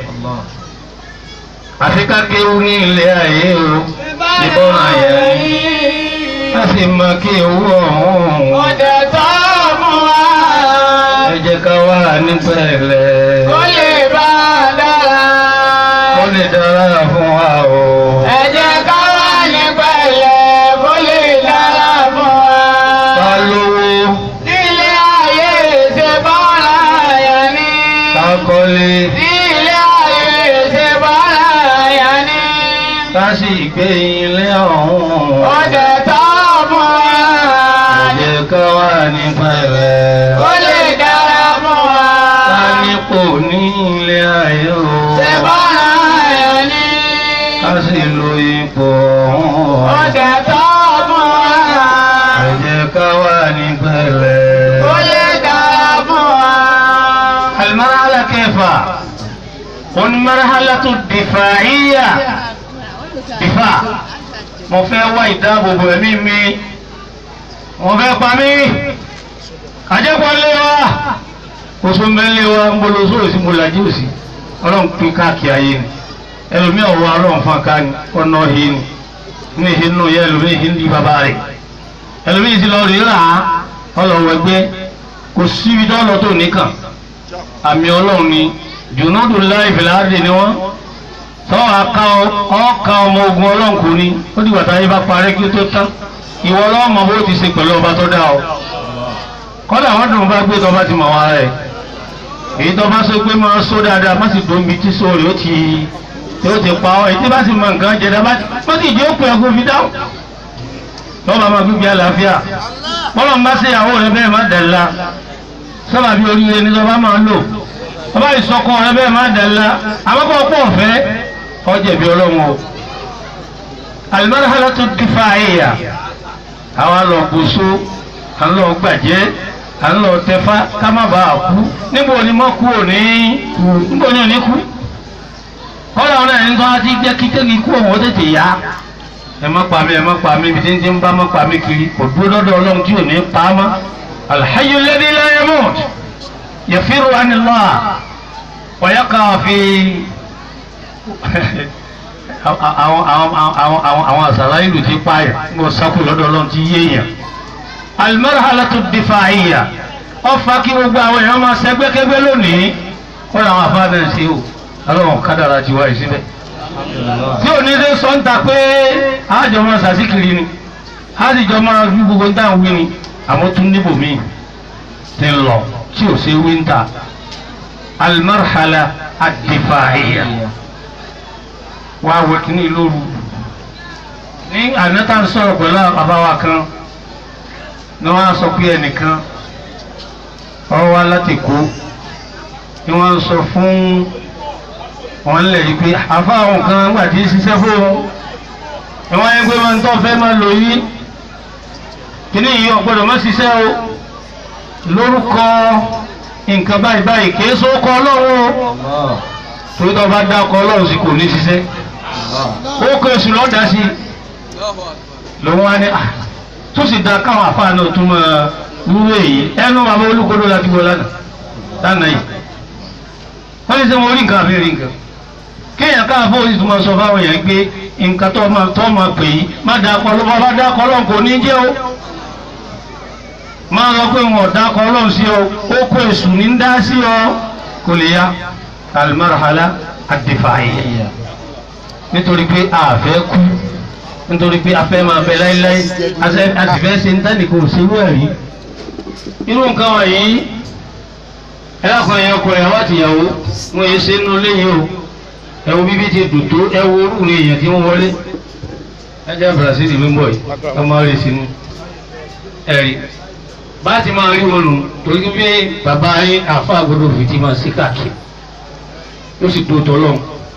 àfi ká kéwú ní ilé ayé o ìbọn àyẹ̀ a sì mọ kí ewu ọ̀hún Ọ̀dẹ̀ tó mú wa. ẹ jẹ́ ká wà ní pẹ̀lẹ́ Kó lè bá a dára. ó lè dára fún wa o. Ẹ jẹ́ ká wà ní pẹ̀lẹ́ kó lè dára fún wa. ká lówó Nílé ayé ṣe bọ́lá yẹn ní. ká kọ́lé Nílé ayé ṣe bọ́lá yẹn ní. ká sì gbé ilé ọ̀hún. Ọ̀dẹ̀ tó mú wa. ẹ jẹ́ ká wà ní pẹ̀lẹ́ Kó lè dára fún wa. ká nípò ní ilé ayé o. Ṣe bọ́lá yẹn ní. ká sì lo ipò ọ̀hún. Ọ̀dẹ̀ tó mú wa. ẹ jẹ́ ká wà ní pẹ̀lẹ́. Kó lè dára fún wa. المرحلة كيف؟ والمرحلة الدفاعية دفاع mo fẹ́ wá ìdáàbòbò ẹ̀mí mi mo fẹ́ pa mí àjẹpọ̀ lé wa oṣù mẹ́lẹ́ wa ń bolo sóò sí mo làjí òsì ọlọ́run pín káàkiri ayé ni ẹlòmíì ọ̀wọ́ ọlọ́run fún aká ni ọ̀nà ọ̀hìn ni ní ìhìn nù yẹ ẹlòmíì ìhìn di bàbá rẹ̀ ẹlòmíì ti lọ rí rà á ọlọ́wọ́ ẹgbẹ́ kò síbi tó lọ tó nìkan àmì ọlọ́run ni jùnúdù láì fìlàádì ni wọ́n tọ́ àka ọ̀ka ọmọ ogun ọlọ́run kò ní ó dìgbà táyé bá parẹ́ kí ó tó tán ìwọ ọlọ́run mọ̀ bó ti ṣe pẹ̀lú ọba tó dá ọ kọ́dà wọ́n dùn bá gbé tọba ti mọ̀ wá rẹ̀ èyí tó bá sọ pé máa sọ dáadáa má sì dóbi tí sọ rẹ̀ ó ti ó ti pa ọ èyí tí bá sì mọ nǹkan jẹ dáa má sì jẹ́ òpin ẹ̀kọ́ fi dáhùn lọ́ba máa gbígbé àlàáfíà bọ́lọ̀ ń bá ṣe ìyàwó rẹ bẹ́ẹ̀ má dẹ̀la sábà bí oríire ní sọba máa ń lò ọba ìsọkọ rẹ bẹ́ẹ̀ má dẹ̀la àmọ́kọ́ ọ̀pọ̀ ọ̀fẹ́ ọjẹ̀bi ọlọ́run o alimarhala tó difa àyà àwa lọ gbóso à ń lọ gbàjẹ́ à ń lọ tẹfá ká má bàa kú níbo ni mọ́ kú òní níbo ni òní kú kọ́lá ọ̀nà ẹni tó wá ti jẹ́ kí tẹ́lẹ̀ ikú ọ̀hún ó tètè yá ẹ má pa mí ẹ má pa mí ibi tí ń ti ń bá má pa mí kiri kò dúró lọ́dọ̀ ọlọ́run tí ò ní pa á mọ́ alhayyu alladhi la yamut yafiru anillah wa yaqa fi àwọn àwọn àwọn àwọn àwọn àṣàrà ìlú ti pààyàn mo sákò lọ́dọ̀ ọlọ́run ti yéèyàn almarhalatu difa'iyya ọfà kí gbogbo àwọn èèyàn máa ṣẹgbẹ́kẹ́gbẹ́ lónìí wọ́n làwọn àfáàdà ń ṣe o ọlọ́run kádàrà ti wáyé síbẹ̀ tí ò ní dé sọ́ńtà pé àjọ máa ṣàṣìkiri ni àjọ máa fi gbogbo ń dáhùn wí ni àmọ́ tún níbò míì ti ń lọ tí ò ṣe wíńtà almarhala ad-difa'iyya wá wọ kíní lóru ní ànátà ń sọ̀rọ̀ pẹ̀lú àbáwá kan ni wọ́n á sọ pé ẹnìkan ọ̀rọ̀ wá láti kó ni wọ́n ń sọ fún wọn lẹ̀ yìí pé àfa àwọn kan gbà tí ń ṣiṣẹ́ fún wọn ni wọ́n yẹ pé máa ń tọ́ fẹ́ máa lò yí kíní yìí ọ̀gbọ́dọ̀ má ṣiṣẹ́ o lórúkọ nǹkan báyìí báyìí kì í sọ ọkọ ọlọ́run o torí tó bá dá ọkọ ọlọ́run sí kò ní ṣiṣẹ́ ó kó èṣù lọ́dà sí lòun wá ní à tó sì da káwọn àfáà náà tún máa wúwo èyí ẹnu bàbá olúkodó láti wọ lánàá lánàá yìí wọ́n ní sẹ́ wọ́n rí nǹkan àbí rí nǹkan kéèyàn káàfó oṣù tó máa sọ fáwọn èèyàn pé nǹkan tó máa tó máa pè yí má dáa kọ́ ló bá dáa kọ́ lọ́n kò ní jẹ́ o máa lọ pé wọn ò dáa kọ́ lọ́n sí o ó kó èṣù ní ń dá sí ọ kò lè ya alimarhala adifaayi nítorí pé a fẹ́ kú nítorí pé a fẹ́ máa bẹ láíláí a sì fẹ́ ṣe ń tẹ́lẹ̀ kò sí irú ẹ̀ rí irú nǹkan wọ̀nyí ẹlẹ́kùn ẹ̀yìn ọkùnrin àwọn àtìyàwó wọn yìí ṣe nínú léyìn o ẹwọ bíbí ti dùn tó ẹwọ orú ni èèyàn tí wọ́n wọlé ẹjẹ́ Brazil ló ń bọ̀ yìí ẹ máa rí sínú ẹ̀rí bá ti máa rí wọn nù torí pé bàbá yín àfa àgbọdọ̀ fìdí máa sí káàkiri ó sì tó tọ́lọ́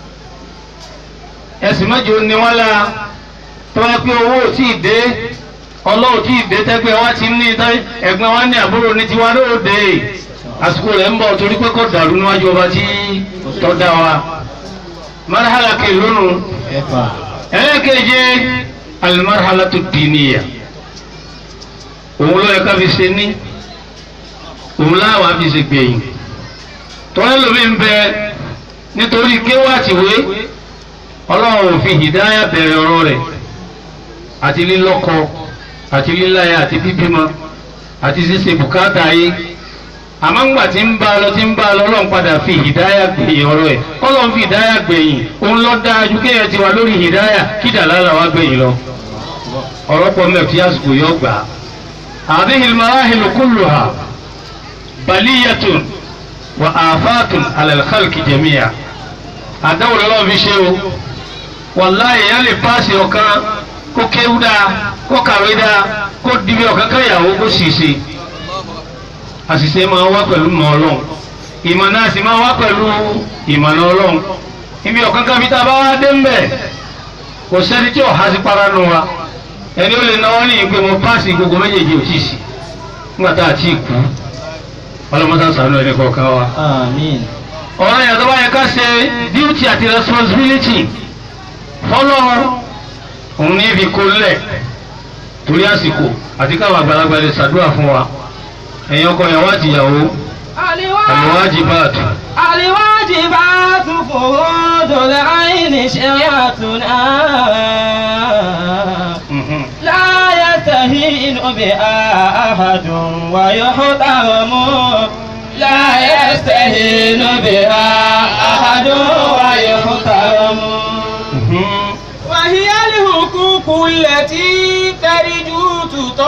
ẹ̀sìn mẹ́jọ ni wọ́n la tó wá pé owó ò tí ì dé ọlọ́run tí ì dé tẹ́gbẹ́ wa ti ní ẹ̀gbọ́n wa ní àbúrò ní tiwa ló dé àsìkò rẹ̀ ń bọ̀ torí pé kò dàrú níwájú ọba tí tọ́ dá wa marhala ke lónù ẹlẹ́kẹ̀jẹ alimarhala tó dìníyà òun ló yẹ ká fi ṣe ní òun láwa fi ṣe gbẹ̀yìn tọ́lá lómi ń bẹ nítorí kéwàtìwé ọlọ́run ò fi hìdáyà bẹ̀rẹ̀ ọ̀rọ̀ rẹ̀ àti lílọ́kọ àti líláya àti bíbímọ àti ṣíṣe bùkátà ayé àmọ́ ńgbà tí ń bá a lọ tí ń bá a lọ ọlọ́run padà fi hìdáyà gbẹ̀yìn ọ̀rọ̀ ẹ̀ kọ́lọ́run fi hìdáyà gbẹ̀yìn òun lọ dáa ju kéèyàn ti wà lórí hìdáyà kí dàlálà wá gbẹ̀yìn lọ ọ̀rọ̀ pọ̀ mẹ́fì àsìkò yọ gbà á. hadhihi al-marahil kulluha baliyatun wa afatun ala al-khalqi jami'a àdáwò lọ́wọ́ fi ṣe o wàláyé yẹn lè paasi ọ̀kan kó kéwú dáa kó kàwé dáa kó dibi ọ̀kan káyàwó kó sì ṣe àṣìṣe máa wá pẹ̀lú mọ̀ ọlọ́run ìmọ̀ náà sì máa wá pẹ̀lú ìmọ̀nà ọlọ́run ibi ọ̀kan kan fi tá a bá wá dé ń bẹ̀ kò sẹ́ni tí ọ̀há sí para nù wa ẹni ó lè náwó ní ìpè mo páàsì gbogbo méjèèjì ò tí ì sí nígbà tá a ti kú ọlọ́mọdé sànú ẹni kọ̀ọ̀kan wa. Àmín. ọ̀rọ̀ yẹn tó bá yẹ ká ṣe duty àti responsibility fọlọ́run òun ní ibi kó lẹ̀ torí àsìkò àti káwọn àgbàlagbà lè ṣàdúrà fún wa ẹ̀yin ọkọ ìyàwó àti ìyàwó الواجبات الواجبات فروض العين شريعتنا لا يستهين بها أحد ويحترم لا يستهين بها أحد ويحترم وهي الحقوق التي ترجو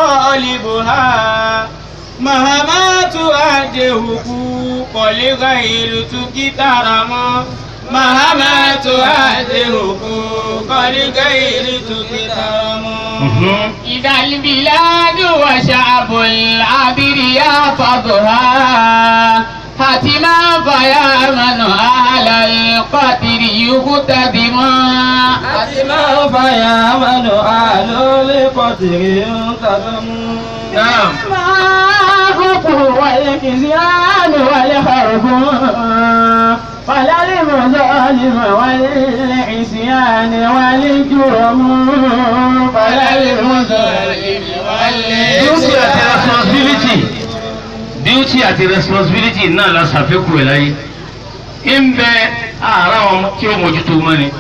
تطالبها مهما تؤدي حقوق لغير تكترم مهما تؤدي حقوق لغير تكترم إذا البلاد وشعب العبر يحفظها حتما فيا من أهل القتل يقتدم حتما فيا من أهل القتل يقتدم نعم الحق والكزيان والحرب فلا للمظالم والعصيان والجرم فلا للمظالم duty àti responsibility duty àti responsibility náà la ṣàfikún ẹ̀ láyé ń bẹ àárá wọn tí ó mójútó mọ́ ni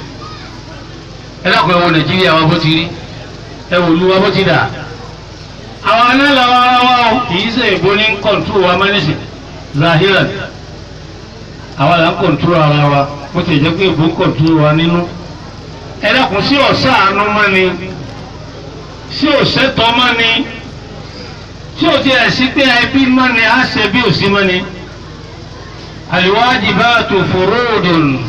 ẹ dákun ẹ wo nàìjíríà wa bó ti rí ẹ wò lu wa bó ti dà àwọn náà làwọn ará wa o kì í ṣe èbó ní kọ̀ǹtúrò wa mẹ́nìsì zahiran àwọn là ń kọ̀ǹtúrò ara wa bó ti jẹ́ pé èbó ń kọ̀ǹtúrò wa nínú ẹ dákun sí ọ̀sán àánú mọ́ ni sí òṣètọ́ mọ́ ni tí o ti ẹ̀ sí pé ẹbí mọ́ ni á ṣe bí òsì mọ́ ni. الواجبات فروض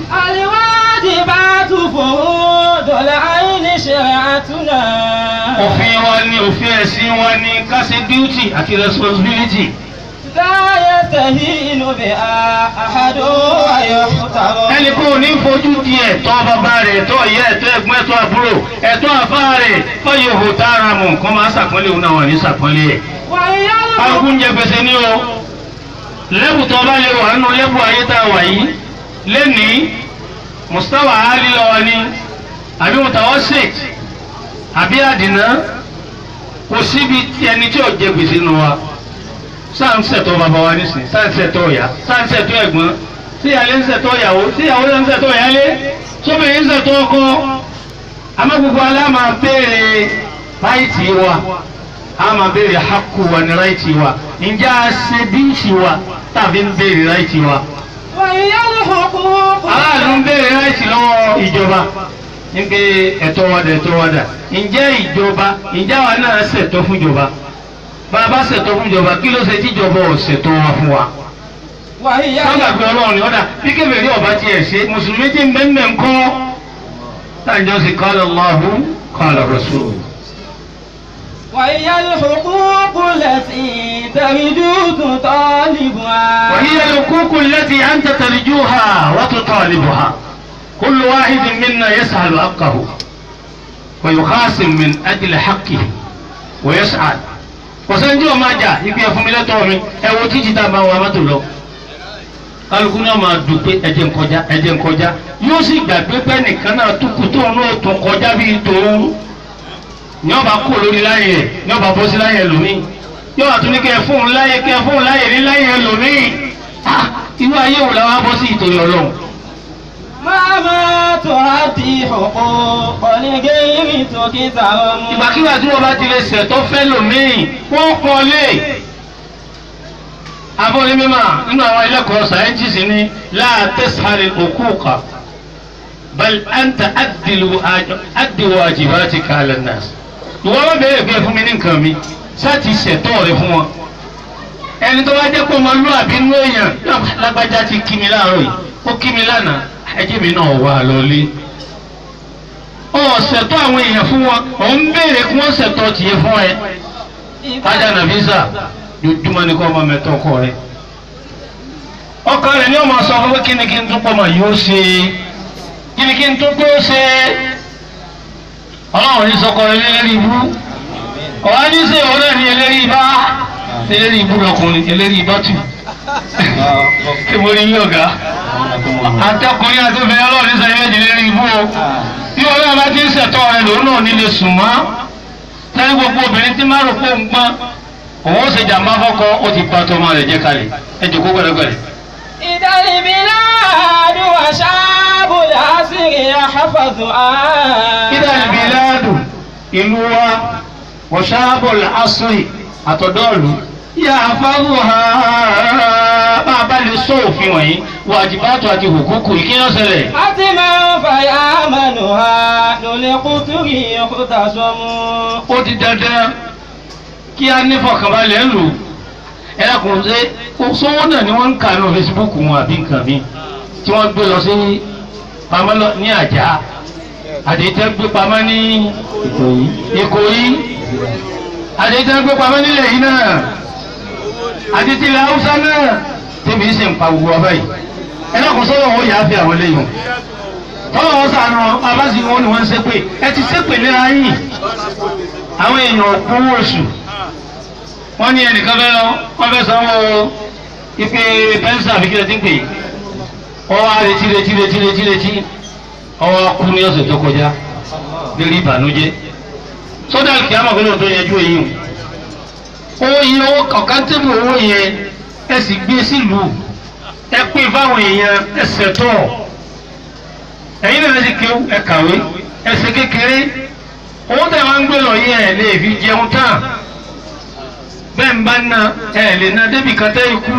الواجبات فروض العين شريعتنا òfin wa ni òfin ẹ̀sìn wa ni ká ṣe duty àti responsibility. لا يستهين بها أحد ويحترم ẹnì kan ò ní fojú di ẹ̀tọ́ bàbá rẹ̀ ẹ̀tọ́ ìyá ẹ̀tọ́ ẹ̀gbọ́n ẹ̀tọ́ àbúrò ẹ̀tọ́ àfá rẹ̀ fọyín òhò tá ara mọ̀ nǹkan máa ṣàpọ́nlé òun náà wà ní ṣàpọ́nlé ẹ̀. وهي alùpùpù ń jẹ gbèsè ní o lẹ́bù tó bá lè wà nínú lẹ́bù ayé tá a wà yìí lẹ́nìí mustawa ali lọ́wọ́ ni àbí mutawasit àbí àdìná kò síbi tí ẹni tí ò jẹ gbèsè nù wa sáǹsẹ̀tọ̀ bàbá wa nísìn sáǹsẹ̀tọ̀ ọ̀yà sáǹsẹ̀tọ̀ ẹ̀gbọ́n tí ìyálé ń ṣẹ̀tọ́ ìyàwó tí ìyàwó ń ṣẹ̀tọ́ ìyálé sóbìnrin ń ṣẹ̀tọ́ ọkọ àmọ́ gbogbo alá máa béèrè ráìtì wa a máa béèrè hakù wa ní ráìtì wa ǹjẹ́ a ṣe díìsì wa tàbí ń béèrè ráìtì wa وهي الحقوق aráàlú ń béèrè ráìtì lọ́wọ́ ìjọba nígbè ẹ̀tọ́ wa dà ẹ̀tọ́ wa dà ǹjẹ́ ìjọba ǹjẹ́ àwa náà ṣẹ̀tọ́ fún ìjọba bá a bá ṣẹ̀tọ́ fún ìjọba kí ló ṣe tí ìjọba ò ṣẹ̀tọ́ wa fún wa وهي sábàgbé ọlọ́run ni ọ̀dà bí kébèrè ọba tiẹ̀ ṣe mùsùlùmí tí ń bẹ́ẹ̀ ń kọ́ táǹjọ́ sí qala Allahu qala Rasul. وهي الحقوق التي ترجو طالبها وهي الحقوق التي أنت ترجوها وتطالبها كل واحد منا يسأل حقه ويخاصم من أجل حقه ويسعد وسنجو ما جاء يبي يفهم لا تومي ẹ wo títí tá a máa wà mọ́tò lọ kálukú náà máa dùn pé ẹjẹ ń kọjá ẹjẹ ń kọjá yóò sì gbàgbé pé nìkan náà tún kú tóun náà tún kọjá bíi tòun ní ọba kú lórí láyé rẹ ní ọba bọ́ sí láyé lómi yóò wà tún ní kẹ fún un láyé kẹ fún un láyé ní láyé lómi Ah, irú ayé wò làwọn bọ́ sí ìtòrí ọlọ́run. ما ما تؤدي حقوق لغير تكتهم ìgbàkigbà tí wọ́n bá ti lè ṣẹ̀tọ́ fẹ́ lòmíì wọ́n pọ̀ lé. abọ́lé mímọ́ nínú àwọn ẹlẹ́kọ̀ọ́ sáyẹ́ntìsì ní láà tẹ́sàrì òkúùkà bal anta adìwọ̀ àjìbáti kàlẹ́ náà. ìwọ́n bá bẹ̀rẹ̀ pé fún mi ní nǹkan mi sáti ṣẹ̀tọ́ rẹ fún wọn. ẹni tó bá jẹ́ pé ọmọlúwàbí nú èèyàn lágbájá ti kí mi láàárọ̀ yìí ó kí mi lánàá ẹjẹ́ mi náà wà lọ́lé ọ̀sẹ̀tọ́ àwọn èèyàn fún wọn ò ń béèrè kí wọ́n ṣẹ̀tọ́ tiẹ̀ fún ẹ. ajá nàbísà jojúmọ́ ni kò ọmọ mẹ́tọ́ ọkọ rẹ. ọkọ rẹ ni ọmọ sọ fún pé kí ni kí n tún pọ̀ mọ́ yóò ṣe kí ni kí n tún tó ṣe. ọlọ́run ní sọkọ rẹ lélẹ́rìí ibú ọ̀hán ní sè òun náà ní eléri ibá eléri ibú lọkùnrin eléri ibá tù. ṣé mo rí yín ọ̀gá àtọkùnrin àti obìnrin ọlọ́run ní sẹ́yìn méjì lérí ibú o bí wọn náà bá ti ń ṣẹ̀tọ́ rẹ lòun náà nílé sùn mọ́ sẹ́yìn gbogbo obìnrin tí máa rò pé ń gbọ́n òun ó ṣe jàmbá fọ́kọ ó ti bá tọmọ rẹ̀ jẹ́ kalẹ̀ ẹ jòkó gbẹdẹgbẹdẹ. إذا البلاد وشعب العصر يحفظها kídà ìbíládù ìlú wa wọ̀ṣáàbọ̀lì asiri àtọ̀dọ́ọ̀lù yà àfáàrù ha bá a bá lè sọ òfin wọ̀nyí wàjibátù àti hùkúkù ìkíyànsẹ̀lẹ̀. حتما فيأمنها للقطر يختصم ó di dandan kí a ní fọkànbalẹ̀ ń lò ẹ kò ṣe kó sówó náà ni wọ́n ń kà ní Facebook wọn àbí nǹkan mi tí wọ́n gbé lọ sí pamọ́ lọ ní àjà àdéhìtẹ́ gbé pamọ́ ní Ìkòyí àdéhìtẹ́ gbé pamọ́ nílẹ̀ yìí náà àdéhìtẹ́ ilẹ̀ Haúsá náà tẹ́bi ń ṣe ń pa gbogbo ọba yìí ẹ lọ́kùn sọ́wọ́ wọn yà á fi àwọn eléyìí tọ́wọ́ wọn sànù abáṣe wọn ni wọ́n ń ṣépè ẹ ti ṣépè léra yìí àwọn èèyàn òkúwò oṣù wọ́n ní ẹnìkan fẹ́ lọ wọ́n fẹ́ sanwó ipe pẹ́ńsà àbí kílẹ̀ tí ń pè é ọwọ́ àrètí retí retí retí retí ọwọ́ kú ní ọ̀sẹ̀ tó kọjá lórí ìbànújẹ́ sódà kí á mọ̀ pé lóòótọ́ yẹjú èyí o owó yìí owó ọ̀kántẹ́bù owó yẹn ẹ sì gbé sílùú ẹ pín fáwọn èèyàn ẹ ṣètò ẹ̀yin náà sì kéwú ẹ kàwé ẹ ṣe kékeré owó tẹ̀ wá ń gbé lọ yẹ ẹ lè fi jẹun tán bẹ́ẹ̀ ń bá ná ẹ lè ná débi kan tẹ́ ikú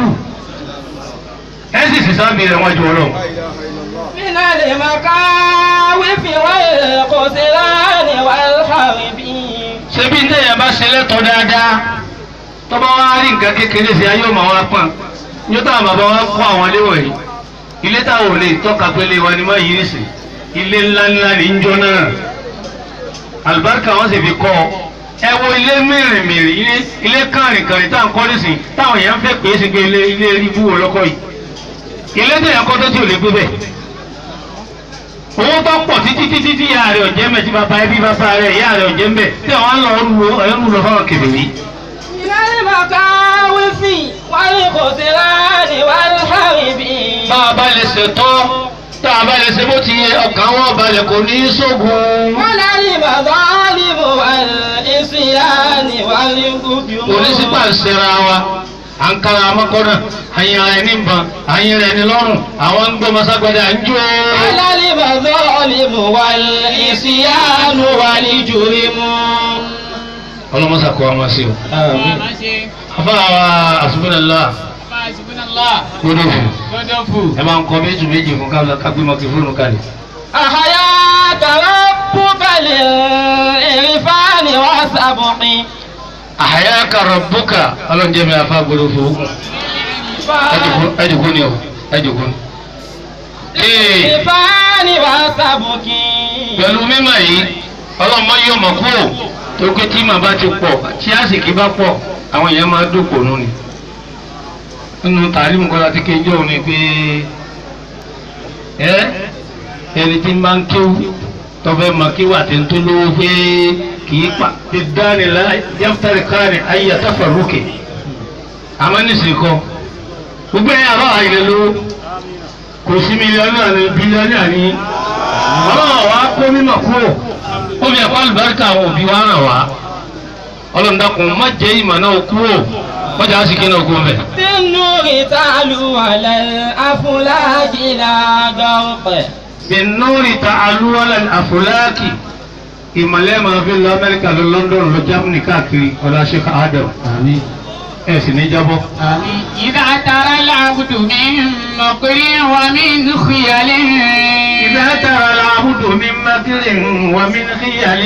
ẹ sì sì sábì rẹ̀ wájú ọlọ́run. من المكاوف والقتلان والحرب ṣebí ntẹ̀yà bá ṣe lẹ́tọ̀ọ́ dáadáa tọ́ba wa rí nǹkan kékeré sí ayé ọmọ wa pọ̀n yóò táwọn bàbá wa kọ́ àwọn léwọ̀ yìí ilé táwọn ò lè tọ́ka pélé wa ni má yí ní sè ilé ńláńlá ní njọ́ náà àlùbáríkà wọn sì fi kọ́ ọ ẹ wo ilé mìrìnmìrìn ilé ilé kàrìnkàrìn tá à ń kọ́ nísìn táwọn èèyàn fẹ́ pè é sí pé ilé ilé ibú wo lọ́kọ́ yìí ilé tẹ̀yà kọ́ tó tí ò lè gbé bẹ́ẹ̀ owó tó pọ̀ títí títí tí ìyá rẹ̀ ọ̀jẹ́ mẹ́ tí bàbá ẹbí bàbá rẹ̀ ìyá rẹ̀ ọ̀jẹ́ mẹ́ tí àwọn ń lọ rú ẹrú lọ fáwọn kèbèrè. من المكاوف والقتلان والحرب bá a bá lè ṣètò tá a bá lè ṣe bó ti yẹ ọkàn wọn balẹ̀ kò ní í sógun. ولا المظالم والعصيان والقدم kò ní sí pàṣẹra wa à ń kára amákọ́nà àyìn ara ẹni ń ban àyìn rẹ̀ ní lọ́rùn àwọn ń gbé maságbádá ń jó. alálẹ́ bàbá ọ̀lẹ́mù wà ìsìyánu wà ní jùrìmù. ọlọ́mọsà kọ́ ọmọ sí o. afa wa asubinala gbọdọ̀ fún ẹ máa ń kọ méjì méjì fún káwọn kágbé mọ́kì fóònù kalẹ̀. àhàyà tàrà bùkàlẹ̀ ìrìfáàní wà sàbùkín. àhàyà kàrọ̀ bùkà ọlọ́njẹ́ mi afa gbọdọ̀ fún ẹjùkú ni o ẹjùkú ni. ee ìrìfáàní wà sàbùkín. pẹ̀lú mímọ̀ yìí ọlọ́mọ yóò mọ̀ kúrò tó pé tí màá bá ti pọ̀ tí àsìkí bá pọ̀ àwọn èèyàn máa dòpò nù ni. nínú tàlímù kọ́lá tí kéjọ́ òun ni pé ẹ ẹni tí máa ń kéwú tọ́fẹ́ máa kéwú àti tó lówó pé kì í pa ti dáni la yàtàrí káàní ayé àtàfà rókè àmọ́ nísìnyí kọ́ gbogbo ẹ̀yà àbá àyè lówó kò sí mílíọ̀nù àní bílíọ̀nù àní ọlọ́run wa kó mímọ̀ kúrò ó fi ẹ̀kọ́ àlùbáríkà àwọn òbí wa ràn wá ọlọ́run dákun má jẹ́ ìmọ̀ náà kúrò wọ́n jà á sì kí náà kú ọbẹ̀. بالنور تعلو على الأفلاك لا غرق bìnnúrì ta alúwalẹ̀ àfúláàkì ìmọ̀lẹ́ máa fi lọ amẹ́ríkà lọ london lọ germany káàkiri ọ̀la sheikh adam ẹ̀ sì ní jábọ́. إذا ترى العبد من مكر ومن خيال إذا ترى العبد من مكر ومن خيال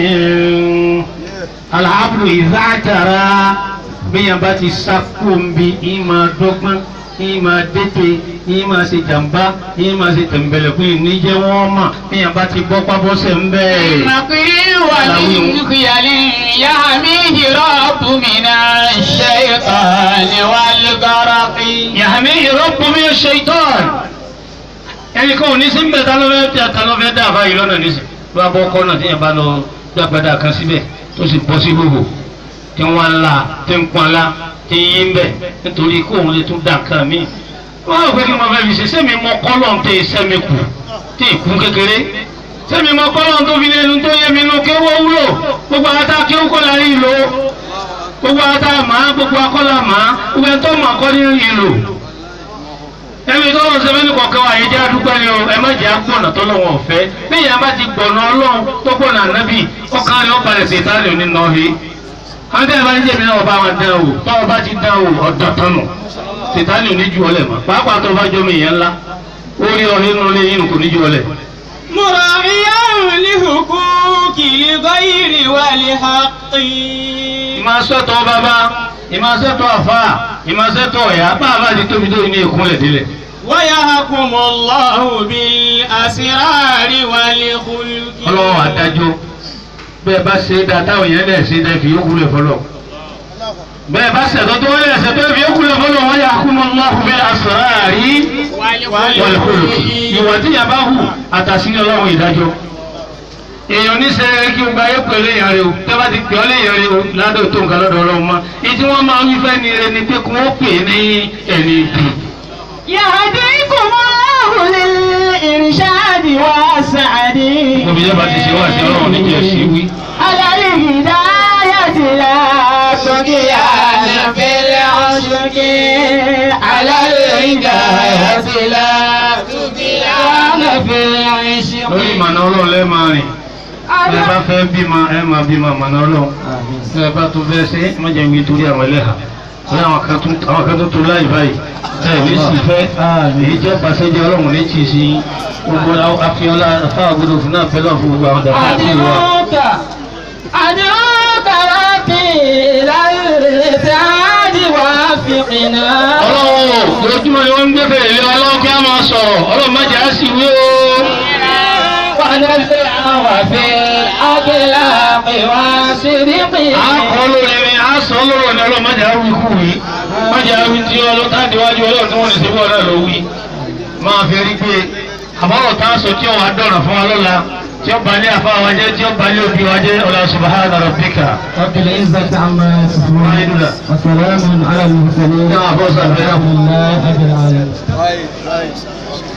العبد إذا ترى bíyàn bá ti sákòmbi ìmọ̀ dọ́gbọ́n ìmọ̀ dẹ́tẹ̀ ìmọ̀ ṣe jàmbá ìmọ̀ ṣe tẹ̀m̀bẹ̀lẹ̀kùn ìníjẹ́ wọ́n mọ̀ bíyàn bá ti bọ́ pábọ́sẹ̀ ń bẹ́ẹ̀. مكر ومن خيال يحميه رب من الشيطان والغرق yàhámi ìrọ́pù mi ṣe ìtọ́n. ẹnì kan ò ní sí ń bẹ̀ tá ló fẹ́ tí a ta ló fẹ́ dá àbá yìí lọ́nà nísìn ló bá bọ́ kọ́nà tí yẹn bá lọ gbàgbádà kan síbẹ̀ tó sì bọ́ sí gbogbo tí wọ́n ń la tí ń pọn la tí ń yí ń bẹ̀ nítorí kó òun lè tún dà kan mí. wọ́n á pè kí mo fẹ́ fi ṣe sẹ́mi mọ kọ́lọ̀ tẹ sẹ́mi kù tí ì kún kékeré sẹ́mi mọ kọ́lọ̀ tó fi lẹ́nu tó yẹ mi nu kéwọ́ wúlò gbogbo ata kéwọ́ kọ́ la rí lò gbogbo ata màá gbogbo akọ́là màá gbogbo ẹ̀ tó mọ̀ kọ́ ní rí lò ẹni tó lọ sẹ́fẹ́ ní kọ̀ọ̀kan wa yìí jẹ́ àdúgbò ni o ẹ má jẹ́ àgbọ̀nà tó lọ́wọ́ ọ̀fẹ́ lẹ́yìn abá ti gbọ̀nà ọlọ́run tó gbọ̀nà ànábì ọkàn rẹ̀ ó balẹ̀ sí ìtàlẹ̀ òní nà ọ́hìn. àwọn tẹ́lẹ̀ bá ń jẹ̀mí náà ọba wọn dán o tọ́wọ́ bá ti dán o ọ̀dọ̀ tánu sìtánì ò ní ju ọlẹ̀ mọ́ pàápàá tó bá jọmọ ìyẹn ńlá ó rí ọ nínú ilé yín kò ní ju ọlẹ̀. مراعيا لحقوق الغير والحق ìmọ̀sọ́tọ̀ bàbá ìmọ̀sọ́tọ̀ àfà ìmọ̀sọ́tọ̀ ọ̀yà bàbá ti tóbi tó ní ìkúnlẹ̀ délẹ̀. ويحكم الله بالأسرار والخلق ọlọ́wọ́ adájọ́ bẹ́ẹ̀ bá ṣe é dáa táwọn èèyàn lẹ̀ ṣe é dáa fi yókù lẹ̀ fọlọ́ bẹ́ẹ̀ bá ṣẹ̀tọ́ tó wọlé ẹ̀ṣẹ̀ tó fi yókù lẹ̀ fọlọ́ wọ́n yà kú mọ́ Allahu bil asrari wal khuluqi ìwà tí yàrá hù àtàṣírí ọlọ́run ìdájọ́ èèyàn ní sẹ́yìn kí o gba ayé pẹ̀lú èèyàn rẹ o tẹ́ bá ti pè ọ́ léèyàn rẹ o ládọ̀ tó nǹkan lọ́dọ̀ ọlọ́run mọ́ èyí tí wọ́n máa ń fẹ́ ni rẹ ni pé kí wọ́n pè é ní ẹni ìdì يهديكم الله للإرشاد والسعد òbí yẹn bá ti ṣe wá sí ọlọ́run níjẹ̀ sí wí. على الهداية لا تقيان في العشق على الهداية لا تقيان في العشق lórí ìmọ̀nà ọlọ́run lẹ́ẹ̀ máa rìn ẹ bá fẹ́ bímọ ẹ máa bímọ ìmọ̀nà ọlọ́run ẹ bá tó fẹ́ ṣe má jẹ́ wí torí àwọn ẹlẹ́hà ní àwọn kan tó àwọn kan tó tó láì báyìí ẹ ní sì fẹ́ èyí jẹ́ pàṣẹjẹ ọlọ́run ní tì sí gbogbo afiola fáwọn gbọdọ̀ fún náà pẹ́lú àfún gbogbo àwọn dàpọ̀ àti ìwà. أدعوك أدعوك ربي إلى الإرشاد وافقنا ọlọ́run lójúmọ́ ni wọ́n ń gbé fèrè lé ọlọ́run kí á máa sọ̀rọ̀ ọlọ́run má jẹ́ á sì wí o. ونزع وفي الأخلاق والصدق a kọ́ lórí ni a sọ lọ́rọ̀ ni ọlọ́run má jẹ́ á wí kú wí má jẹ́ á wí tí ọlọ́run tá àdéwájú ọlọ́run tí wọ́n lè ṣe bọ́ náà ló wí. máa fi rí pé àbọ̀rọ̀ tá a sọ tí ó wà dọ̀rọ̀ fún wa lọ́la tí ó balẹ̀ àfa wa jẹ́ tí ó balẹ̀ òbí wa jẹ́ ọ̀la subhana rabbika. رب العزة عما يصفون Alhamdulillah. وسلام على المرسلين نعم، بوسع. والحمد لله رب العالمين Right, right.